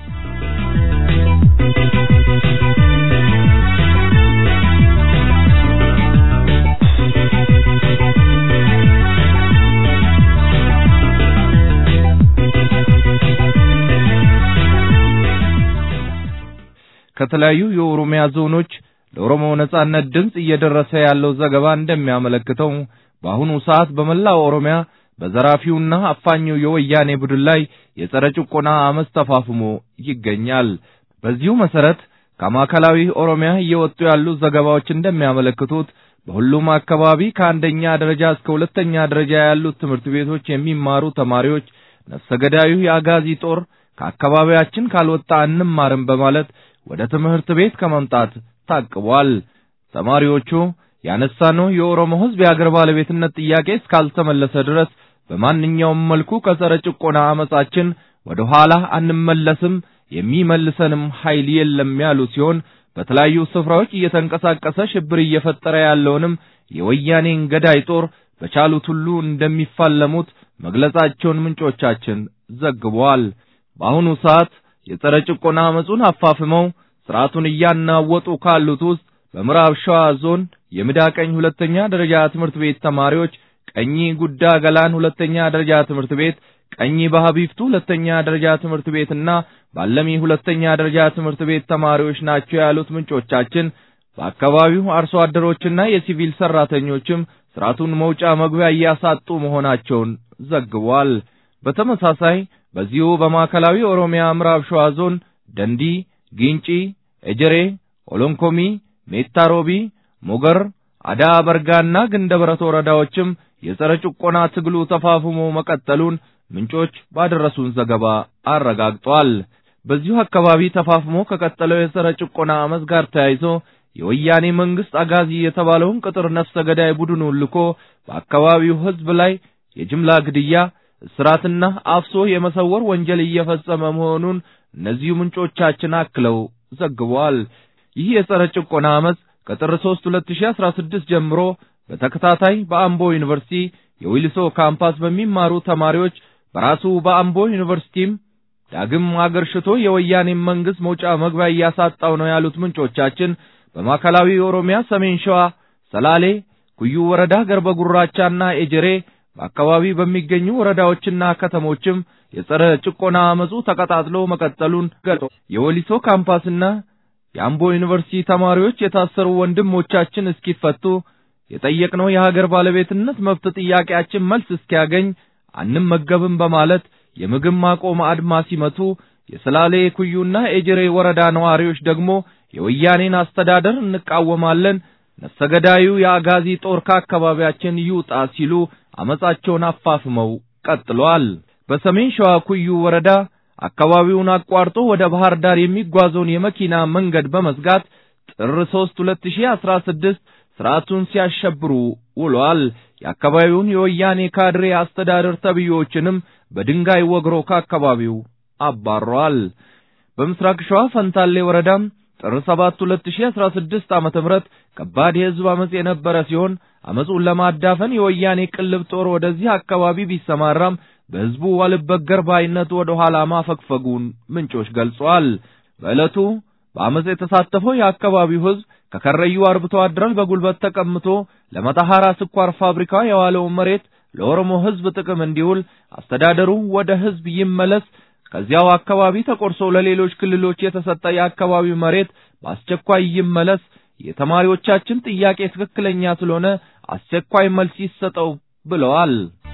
S1: ከተለያዩ የኦሮሚያ ዞኖች ለኦሮሞ ነጻነት ድምፅ እየደረሰ ያለው ዘገባ እንደሚያመለክተው በአሁኑ ሰዓት በመላው ኦሮሚያ በዘራፊውና አፋኙ የወያኔ ቡድን ላይ የጸረ ጭቆና አመፅ ተፋፍሞ ይገኛል። በዚሁ መሰረት ከማዕከላዊ ኦሮሚያ እየወጡ ያሉ ዘገባዎች እንደሚያመለክቱት በሁሉም አካባቢ ከአንደኛ ደረጃ እስከ ሁለተኛ ደረጃ ያሉት ትምህርት ቤቶች የሚማሩ ተማሪዎች ነፍሰ ገዳዩ የአጋዚ ጦር ከአካባቢያችን ካልወጣ አንማርም በማለት ወደ ትምህርት ቤት ከመምጣት ታቅቧል። ተማሪዎቹ ያነሳነው የኦሮሞ ሕዝብ የአገር ባለቤትነት ጥያቄ እስካልተመለሰ ድረስ በማንኛውም መልኩ ከጸረ ጭቆና አመጻችን ወደ ኋላ አንመለስም፣ የሚመልሰንም ኃይል የለም ያሉ ሲሆን በተለያዩ ስፍራዎች እየተንቀሳቀሰ ሽብር እየፈጠረ ያለውንም የወያኔን ገዳይ ጦር በቻሉት ሁሉ እንደሚፋለሙት መግለጻቸውን ምንጮቻችን ዘግበዋል። በአሁኑ ሰዓት የጸረ ጭቆና አመጹን አፋፍመው ስርዓቱን እያናወጡ ካሉት ውስጥ በምዕራብ ሸዋ ዞን የምዳቀኝ ሁለተኛ ደረጃ ትምህርት ቤት ተማሪዎች ቀኝ ጉዳ ገላን ሁለተኛ ደረጃ ትምህርት ቤት፣ ቀኝ በሀቢፍቱ ሁለተኛ ደረጃ ትምህርት ቤትና ባለሚ ሁለተኛ ደረጃ ትምህርት ቤት ተማሪዎች ናቸው ያሉት ምንጮቻችን በአካባቢው አርሶ አደሮችና የሲቪል ሰራተኞችም ስርዓቱን መውጫ መግቢያ እያሳጡ መሆናቸውን ዘግቧል። በተመሳሳይ በዚሁ በማዕከላዊ ኦሮሚያ ምዕራብ ሸዋ ዞን ደንዲ፣ ጊንጪ፣ ኤጀሬ፣ ኦሎንኮሚ፣ ሜታ ሮቢ፣ ሞገር፣ አዳ በርጋና ግንደበረት ወረዳዎችም የጸረ ጭቆና ትግሉ ተፋፍሞ መቀጠሉን ምንጮች ባደረሱን ዘገባ አረጋግጧል። በዚሁ አካባቢ ተፋፍሞ ከቀጠለው የጸረ ጭቆና አመፅ ጋር ተያይዞ የወያኔ መንግስት አጋዚ የተባለውን ቅጥር ነፍሰ ገዳይ ቡድኑን ልኮ በአካባቢው ሕዝብ ላይ የጅምላ ግድያ፣ እስራትና አፍሶ የመሰወር ወንጀል እየፈጸመ መሆኑን እነዚሁ ምንጮቻችን አክለው ዘግበዋል። ይህ የጸረ ጭቆና አመፅ ከጥር 3 2016 ጀምሮ በተከታታይ በአምቦ ዩኒቨርሲቲ የዊልሶ ካምፓስ በሚማሩ ተማሪዎች በራሱ በአምቦ ዩኒቨርሲቲም ዳግም አገርሽቶ የወያኔን መንግስት መውጫ መግቢያ እያሳጣው ነው ያሉት ምንጮቻችን በማዕከላዊ ኦሮሚያ ሰሜን ሸዋ ሰላሌ፣ ኩዩ ወረዳ ገርበ ጉራቻና ኤጀሬ በአካባቢ በሚገኙ ወረዳዎችና ከተሞችም የጸረ ጭቆና አመፁ ተቀጣጥሎ መቀጠሉን ገልጾ የወሊሶ ካምፓስና የአምቦ ዩኒቨርሲቲ ተማሪዎች የታሰሩ ወንድሞቻችን እስኪፈቱ የጠየቅነው የሀገር ባለቤትነት መብት ጥያቄያችን መልስ እስኪያገኝ አንመገብም በማለት የምግብ ማቆም አድማ ሲመቱ የሰላሌ ኩዩና ኤጀሬ ወረዳ ነዋሪዎች ደግሞ የወያኔን አስተዳደር እንቃወማለን፣ ነፍሰ ገዳዩ የአጋዚ ጦር ከአካባቢያችን ይውጣ ሲሉ አመጻቸውን አፋፍመው ቀጥሏል። በሰሜን ሸዋ ኩዩ ወረዳ አካባቢውን አቋርጦ ወደ ባህር ዳር የሚጓዘውን የመኪና መንገድ በመዝጋት ጥር 3 2016 ስርዓቱን ሲያሸብሩ ውሏል። የአካባቢውን የወያኔ ካድሬ አስተዳደር ተብዮችንም በድንጋይ ወግሮ ከአካባቢው አባሯል። በምስራቅ ሸዋ ፈንታሌ ወረዳም ጥር 7 2016 ዓመተ ምህረት ከባድ የህዝብ አመጽ የነበረ ሲሆን አመጹን ለማዳፈን የወያኔ ቅልብ ጦር ወደዚህ አካባቢ ቢሰማራም በህዝቡ አልበገር ባይነት ወደ ኋላ ማፈግፈጉን ምንጮች ገልጸዋል። በዕለቱ በአመጽ የተሳተፈው የአካባቢው ህዝብ ከከረዩ አርብቶ አደሮች በጉልበት ተቀምቶ ለመተሐራ ስኳር ፋብሪካ የዋለውን መሬት ለኦሮሞ ሕዝብ ጥቅም እንዲውል አስተዳደሩ ወደ ሕዝብ ይመለስ፣ ከዚያው አካባቢ ተቆርሶ ለሌሎች ክልሎች የተሰጠ የአካባቢው መሬት በአስቸኳይ ይመለስ፣ የተማሪዎቻችን ጥያቄ ትክክለኛ ስለሆነ አስቸኳይ መልስ ይሰጠው ብለዋል።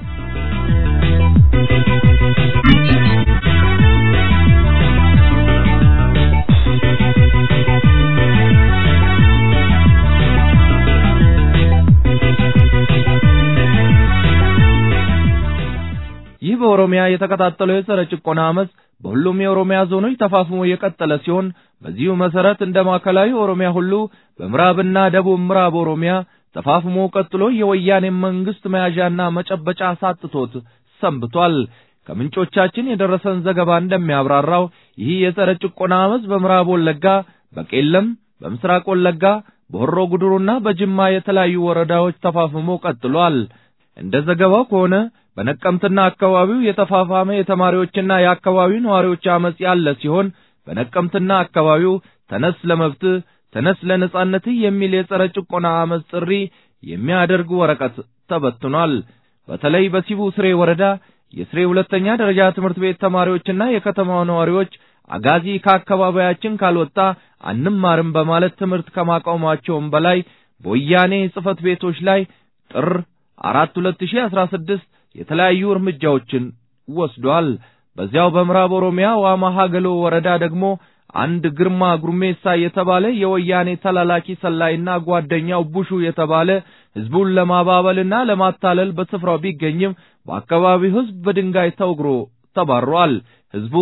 S1: ይህ በኦሮሚያ የተቀጣጠለው የጸረ ጭቆና አመፅ በሁሉም የኦሮሚያ ዞኖች ተፋፍሞ የቀጠለ ሲሆን በዚሁ መሰረት እንደ ማዕከላዊ ኦሮሚያ ሁሉ በምዕራብና ደቡብ ምዕራብ ኦሮሚያ ተፋፍሞ ቀጥሎ የወያኔ መንግስት መያዣና መጨበጫ ሳጥቶት ሰንብቷል። ከምንጮቻችን የደረሰን ዘገባ እንደሚያብራራው ይህ የጸረ ጭቆና አመፅ በምዕራብ ወለጋ፣ በቄለም፣ በምስራቅ ወለጋ፣ በሆሮ ጉድሩና በጅማ የተለያዩ ወረዳዎች ተፋፍሞ ቀጥሏል። እንደ ዘገባው ከሆነ በነቀምትና አካባቢው የተፋፋመ የተማሪዎችና የአካባቢው ነዋሪዎች አመጽ ያለ ሲሆን በነቀምትና አካባቢው ተነስ ለመብትህ ተነስ ለነጻነትህ የሚል የጸረ ጭቆና አመጽ ጥሪ የሚያደርግ ወረቀት ተበትኗል። በተለይ በሲቡ ስሬ ወረዳ የስሬ ሁለተኛ ደረጃ ትምህርት ቤት ተማሪዎችና የከተማው ነዋሪዎች አጋዚ ከአካባቢያችን ካልወጣ አንማርም በማለት ትምህርት ከማቆማቸውም በላይ በወያኔ ጽሕፈት ቤቶች ላይ ጥር አራት ሁለት ሺህ አስራ ስድስት የተለያዩ እርምጃዎችን ወስዷል። በዚያው በምዕራብ ኦሮሚያ ዋማ ሀገሎ ወረዳ ደግሞ አንድ ግርማ ጉርሜሳ የተባለ የወያኔ ተላላኪ ሰላይና ጓደኛው ቡሹ የተባለ ሕዝቡን ለማባበልና ለማታለል በስፍራው ቢገኝም በአካባቢው ሕዝብ በድንጋይ ተወግሮ ተባሯል። ሕዝቡ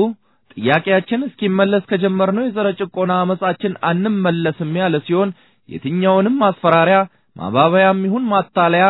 S1: ጥያቄያችን እስኪመለስ ከጀመርነው የጸረ ጭቆና አመጻችን አንመለስም ያለ ሲሆን የትኛውንም ማስፈራሪያ ማባበያም ይሁን ማታለያ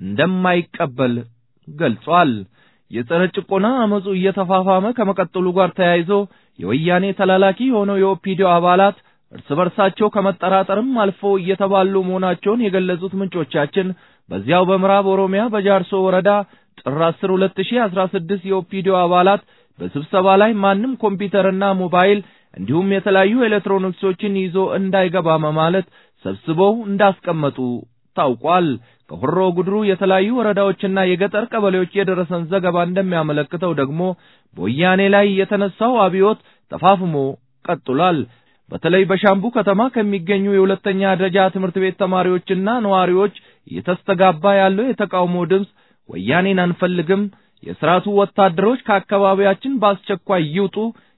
S1: እንደማይቀበል ገልጿል። የጸረ ጭቆና አመጹ እየተፋፋመ ከመቀጠሉ ጋር ተያይዞ የወያኔ ተላላኪ የሆነው የኦፒዲዮ አባላት እርስ በርሳቸው ከመጠራጠርም አልፎ እየተባሉ መሆናቸውን የገለጹት ምንጮቻችን በዚያው በምዕራብ ኦሮሚያ በጃርሶ ወረዳ ጥር 10 2016 የኦፒዲዮ አባላት በስብሰባ ላይ ማንም ኮምፒውተርና ሞባይል እንዲሁም የተለያዩ ኤሌክትሮኒክሶችን ይዞ እንዳይገባ በማለት ሰብስበው እንዳስቀመጡ ታውቋል። ከሆሮ ጉድሩ የተለያዩ ወረዳዎችና የገጠር ቀበሌዎች የደረሰን ዘገባ እንደሚያመለክተው ደግሞ በወያኔ ላይ የተነሳው አብዮት ተፋፍሞ ቀጥሏል። በተለይ በሻምቡ ከተማ ከሚገኙ የሁለተኛ ደረጃ ትምህርት ቤት ተማሪዎችና ነዋሪዎች እየተስተጋባ ያለው የተቃውሞ ድምፅ ወያኔን አንፈልግም፣ የሥርዓቱ ወታደሮች ከአካባቢያችን በአስቸኳይ ይውጡ፣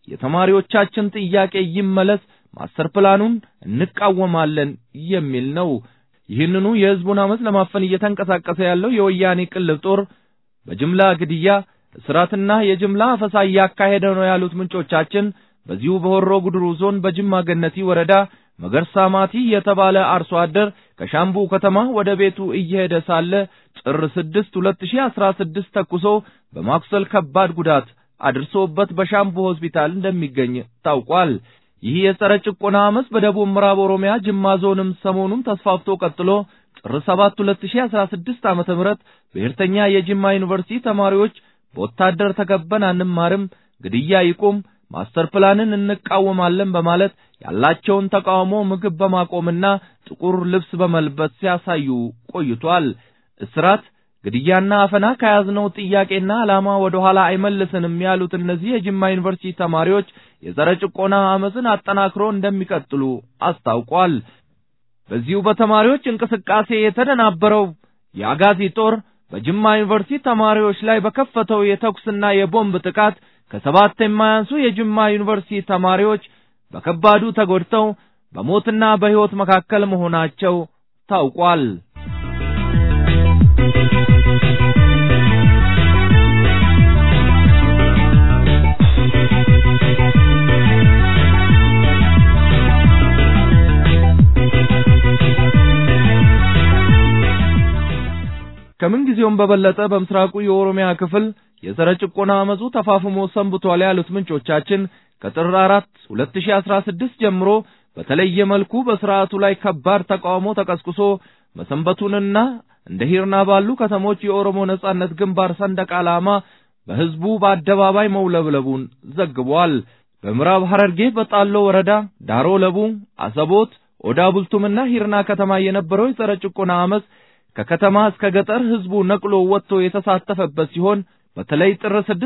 S1: የተማሪዎቻችን ጥያቄ ይመለስ፣ ማስተር ፕላኑን እንቃወማለን የሚል ነው። ይህንኑ የሕዝቡን አመፅ ለማፈን እየተንቀሳቀሰ ያለው የወያኔ ቅልብ ጦር በጅምላ ግድያ፣ እስራትና የጅምላ አፈሳ እያካሄደ ነው ያሉት ምንጮቻችን በዚሁ በሆሮ ጉድሩ ዞን በጅማ ገነቲ ወረዳ መገርሳ ማቲ የተባለ አርሶ አደር ከሻምቡ ከተማ ወደ ቤቱ እየሄደ ሳለ ጥር 6 2016 ተኩሶ በማኩሰል ከባድ ጉዳት አድርሶበት በሻምቡ ሆስፒታል እንደሚገኝ ታውቋል። ይህ የጸረ ጭቆና አመፅ በደቡብ ምዕራብ ኦሮሚያ ጅማ ዞንም ሰሞኑን ተስፋፍቶ ቀጥሎ ጥር 7 2016 ዓ.ም ብሔርተኛ የጅማ ዩኒቨርሲቲ ተማሪዎች በወታደር ተከበን አንማርም፣ ግድያ ይቁም፣ ማስተር ፕላንን እንቃወማለን በማለት ያላቸውን ተቃውሞ ምግብ በማቆምና ጥቁር ልብስ በመልበስ ሲያሳዩ ቆይቷል። እስራት፣ ግድያና አፈና ከያዝነው ጥያቄና ዓላማ ወደ ኋላ አይመልስንም ያሉት እነዚህ የጅማ ዩኒቨርሲቲ ተማሪዎች የጸረ ጭቆና አመፅን አጠናክሮ እንደሚቀጥሉ አስታውቋል። በዚሁ በተማሪዎች እንቅስቃሴ የተደናበረው የአጋዚ ጦር በጅማ ዩኒቨርሲቲ ተማሪዎች ላይ በከፈተው የተኩስና የቦምብ ጥቃት ከሰባት የማያንሱ የጅማ ዩኒቨርሲቲ ተማሪዎች በከባዱ ተጎድተው በሞትና በሕይወት መካከል መሆናቸው ታውቋል። ከምን ጊዜውም በበለጠ በምስራቁ የኦሮሚያ ክፍል የጸረ ጭቆና አመፁ ተፋፍሞ ሰንብቷል ያሉት ምንጮቻችን ከጥር 4 2016 ጀምሮ በተለየ መልኩ በስርዓቱ ላይ ከባድ ተቃውሞ ተቀስቅሶ መሰንበቱንና እንደ ሂርና ባሉ ከተሞች የኦሮሞ ነጻነት ግንባር ሰንደቅ ዓላማ በሕዝቡ በአደባባይ መውለብለቡን ዘግቧል። በምዕራብ ሐረርጌ በጣሎ ወረዳ ዳሮ ለቡ፣ አሰቦት፣ ኦዳ ቡልቱምና ሂርና ከተማ የነበረው የጸረ ጭቆና አመፅ ከከተማ እስከ ገጠር ህዝቡ ነቅሎ ወጥቶ የተሳተፈበት ሲሆን በተለይ ጥር 6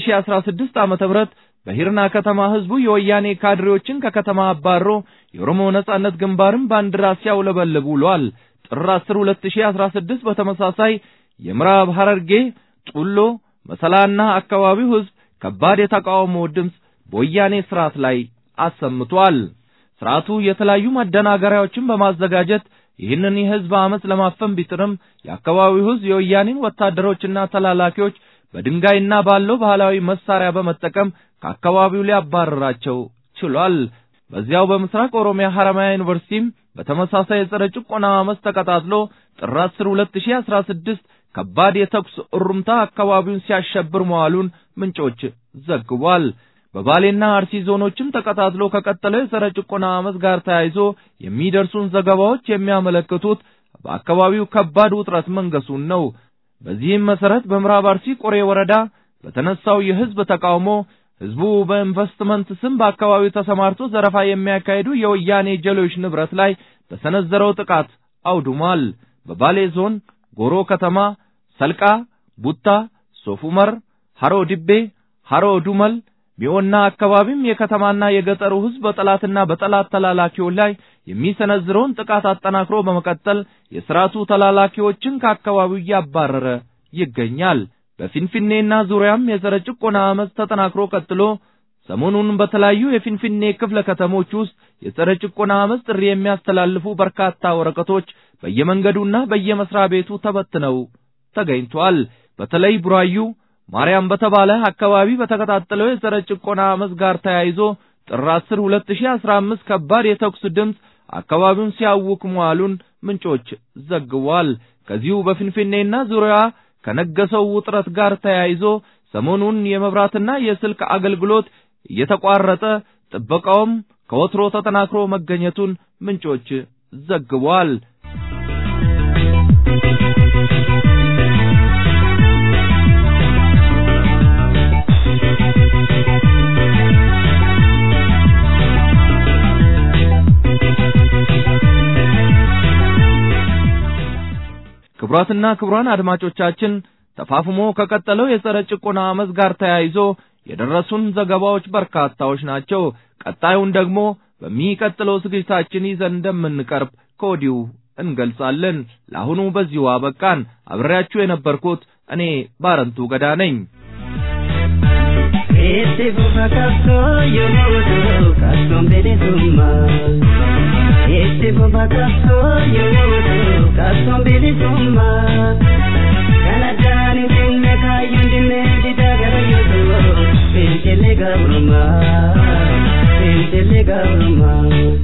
S1: 2016 ዓመተ ምህረት በሂርና ከተማ ህዝቡ የወያኔ ካድሬዎችን ከከተማ አባሮ የኦሮሞ ነጻነት ግንባርን ባንዲራ ሲያውለበልብ ውሏል። ጥር 10 2016 በተመሳሳይ የምዕራብ ሐረርጌ ጡሎ፣ መሰላና አካባቢው ህዝብ ከባድ የተቃውሞ ድምፅ በወያኔ ስርዓት ላይ አሰምቷል። ስርዓቱ የተለያዩ ማደናገሪያዎችን በማዘጋጀት ይህንን የህዝብ አመፅ ለማፈን ቢጥርም የአካባቢው ህዝብ የወያኔን ወታደሮችና ተላላኪዎች በድንጋይና ባለው ባህላዊ መሳሪያ በመጠቀም ከአካባቢው ሊያባረራቸው ችሏል። በዚያው በምስራቅ ኦሮሚያ ሐረማያ ዩኒቨርሲቲም በተመሳሳይ የጸረ ጭቆና አመፅ ተቀጣጥሎ ጥር 10 2016 ከባድ የተኩስ እሩምታ አካባቢውን ሲያሸብር መዋሉን ምንጮች ዘግቧል። በባሌና አርሲ ዞኖችም ተቀጣጥሎ ከቀጠለው የጸረ ጭቆና አመፅ ጋር ተያይዞ የሚደርሱን ዘገባዎች የሚያመለክቱት በአካባቢው ከባድ ውጥረት መንገሱን ነው። በዚህም መሰረት በምዕራብ አርሲ ቆሬ ወረዳ በተነሳው የህዝብ ተቃውሞ ህዝቡ በኢንቨስትመንት ስም በአካባቢው ተሰማርቶ ዘረፋ የሚያካሂዱ የወያኔ ጀሌዎች ንብረት ላይ በሰነዘረው ጥቃት አውድሟል። በባሌ ዞን ጎሮ ከተማ፣ ሰልቃ፣ ቡታ፣ ሶፉመር፣ ሐሮ ዲቤ፣ ሐሮ ዱመል፣ ሚኦና አካባቢም የከተማና የገጠሩ ህዝብ በጠላትና በጠላት ተላላኪዎች ላይ የሚሰነዝረውን ጥቃት አጠናክሮ በመቀጠል የስርዓቱ ተላላኪዎችን ከአካባቢው እያባረረ ይገኛል። በፊንፊኔና ዙሪያም የጸረ ጭቆና አመፅ ተጠናክሮ ቀጥሎ ሰሞኑን በተለያዩ የፊንፊኔ ክፍለ ከተሞች ውስጥ የጸረ ጭቆና አመፅ ጥሪ የሚያስተላልፉ በርካታ ወረቀቶች በየመንገዱና በየመስሪያ ቤቱ ተበትነው ተገኝቷል። በተለይ ቡራዩ ማርያም በተባለ አካባቢ በተቀጣጠለው የጸረ ጭቆና አመፅ ጋር ተያይዞ ጥር 10 2015 ከባድ የተኩስ ድምፅ አካባቢውን ሲያውክ መዋሉን ምንጮች ዘግቧል። ከዚሁ በፊንፊኔና ዙሪያ ከነገሰው ውጥረት ጋር ተያይዞ ሰሞኑን የመብራትና የስልክ አገልግሎት እየተቋረጠ ጥበቃውም ከወትሮ ተጠናክሮ መገኘቱን ምንጮች ዘግቧል። ክቡራትና ክቡራን አድማጮቻችን ተፋፍሞ ከቀጠለው የጸረ ጭቆና አመፅ ጋር ተያይዞ የደረሱን ዘገባዎች በርካታዎች ናቸው። ቀጣዩን ደግሞ በሚቀጥለው ዝግጅታችን ይዘን እንደምንቀርብ ከወዲሁ እንገልጻለን። ለአሁኑ በዚሁ አበቃን። አብሬያችሁ የነበርኩት እኔ ባረንቱ ገዳ ነኝ።
S5: Este boca caso yo no caso de suma Este boca caso yo no caso de suma Kanadani dinne kayun dinne didagara yo Pentele gabruma Pentele gabruma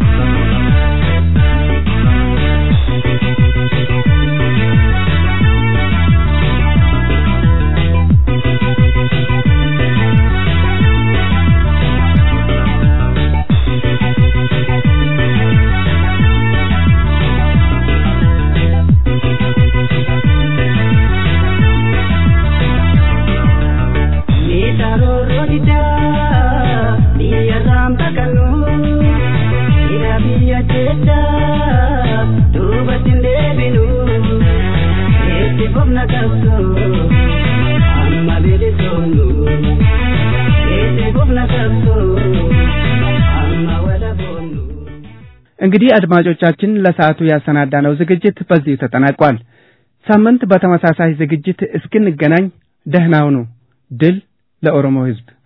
S3: እንግዲህ አድማጮቻችን ለሰዓቱ ያሰናዳነው ዝግጅት በዚሁ ተጠናቋል። ሳምንት በተመሳሳይ ዝግጅት እስክንገናኝ ደህና ሁኑ። ድል ለኦሮሞ ሕዝብ!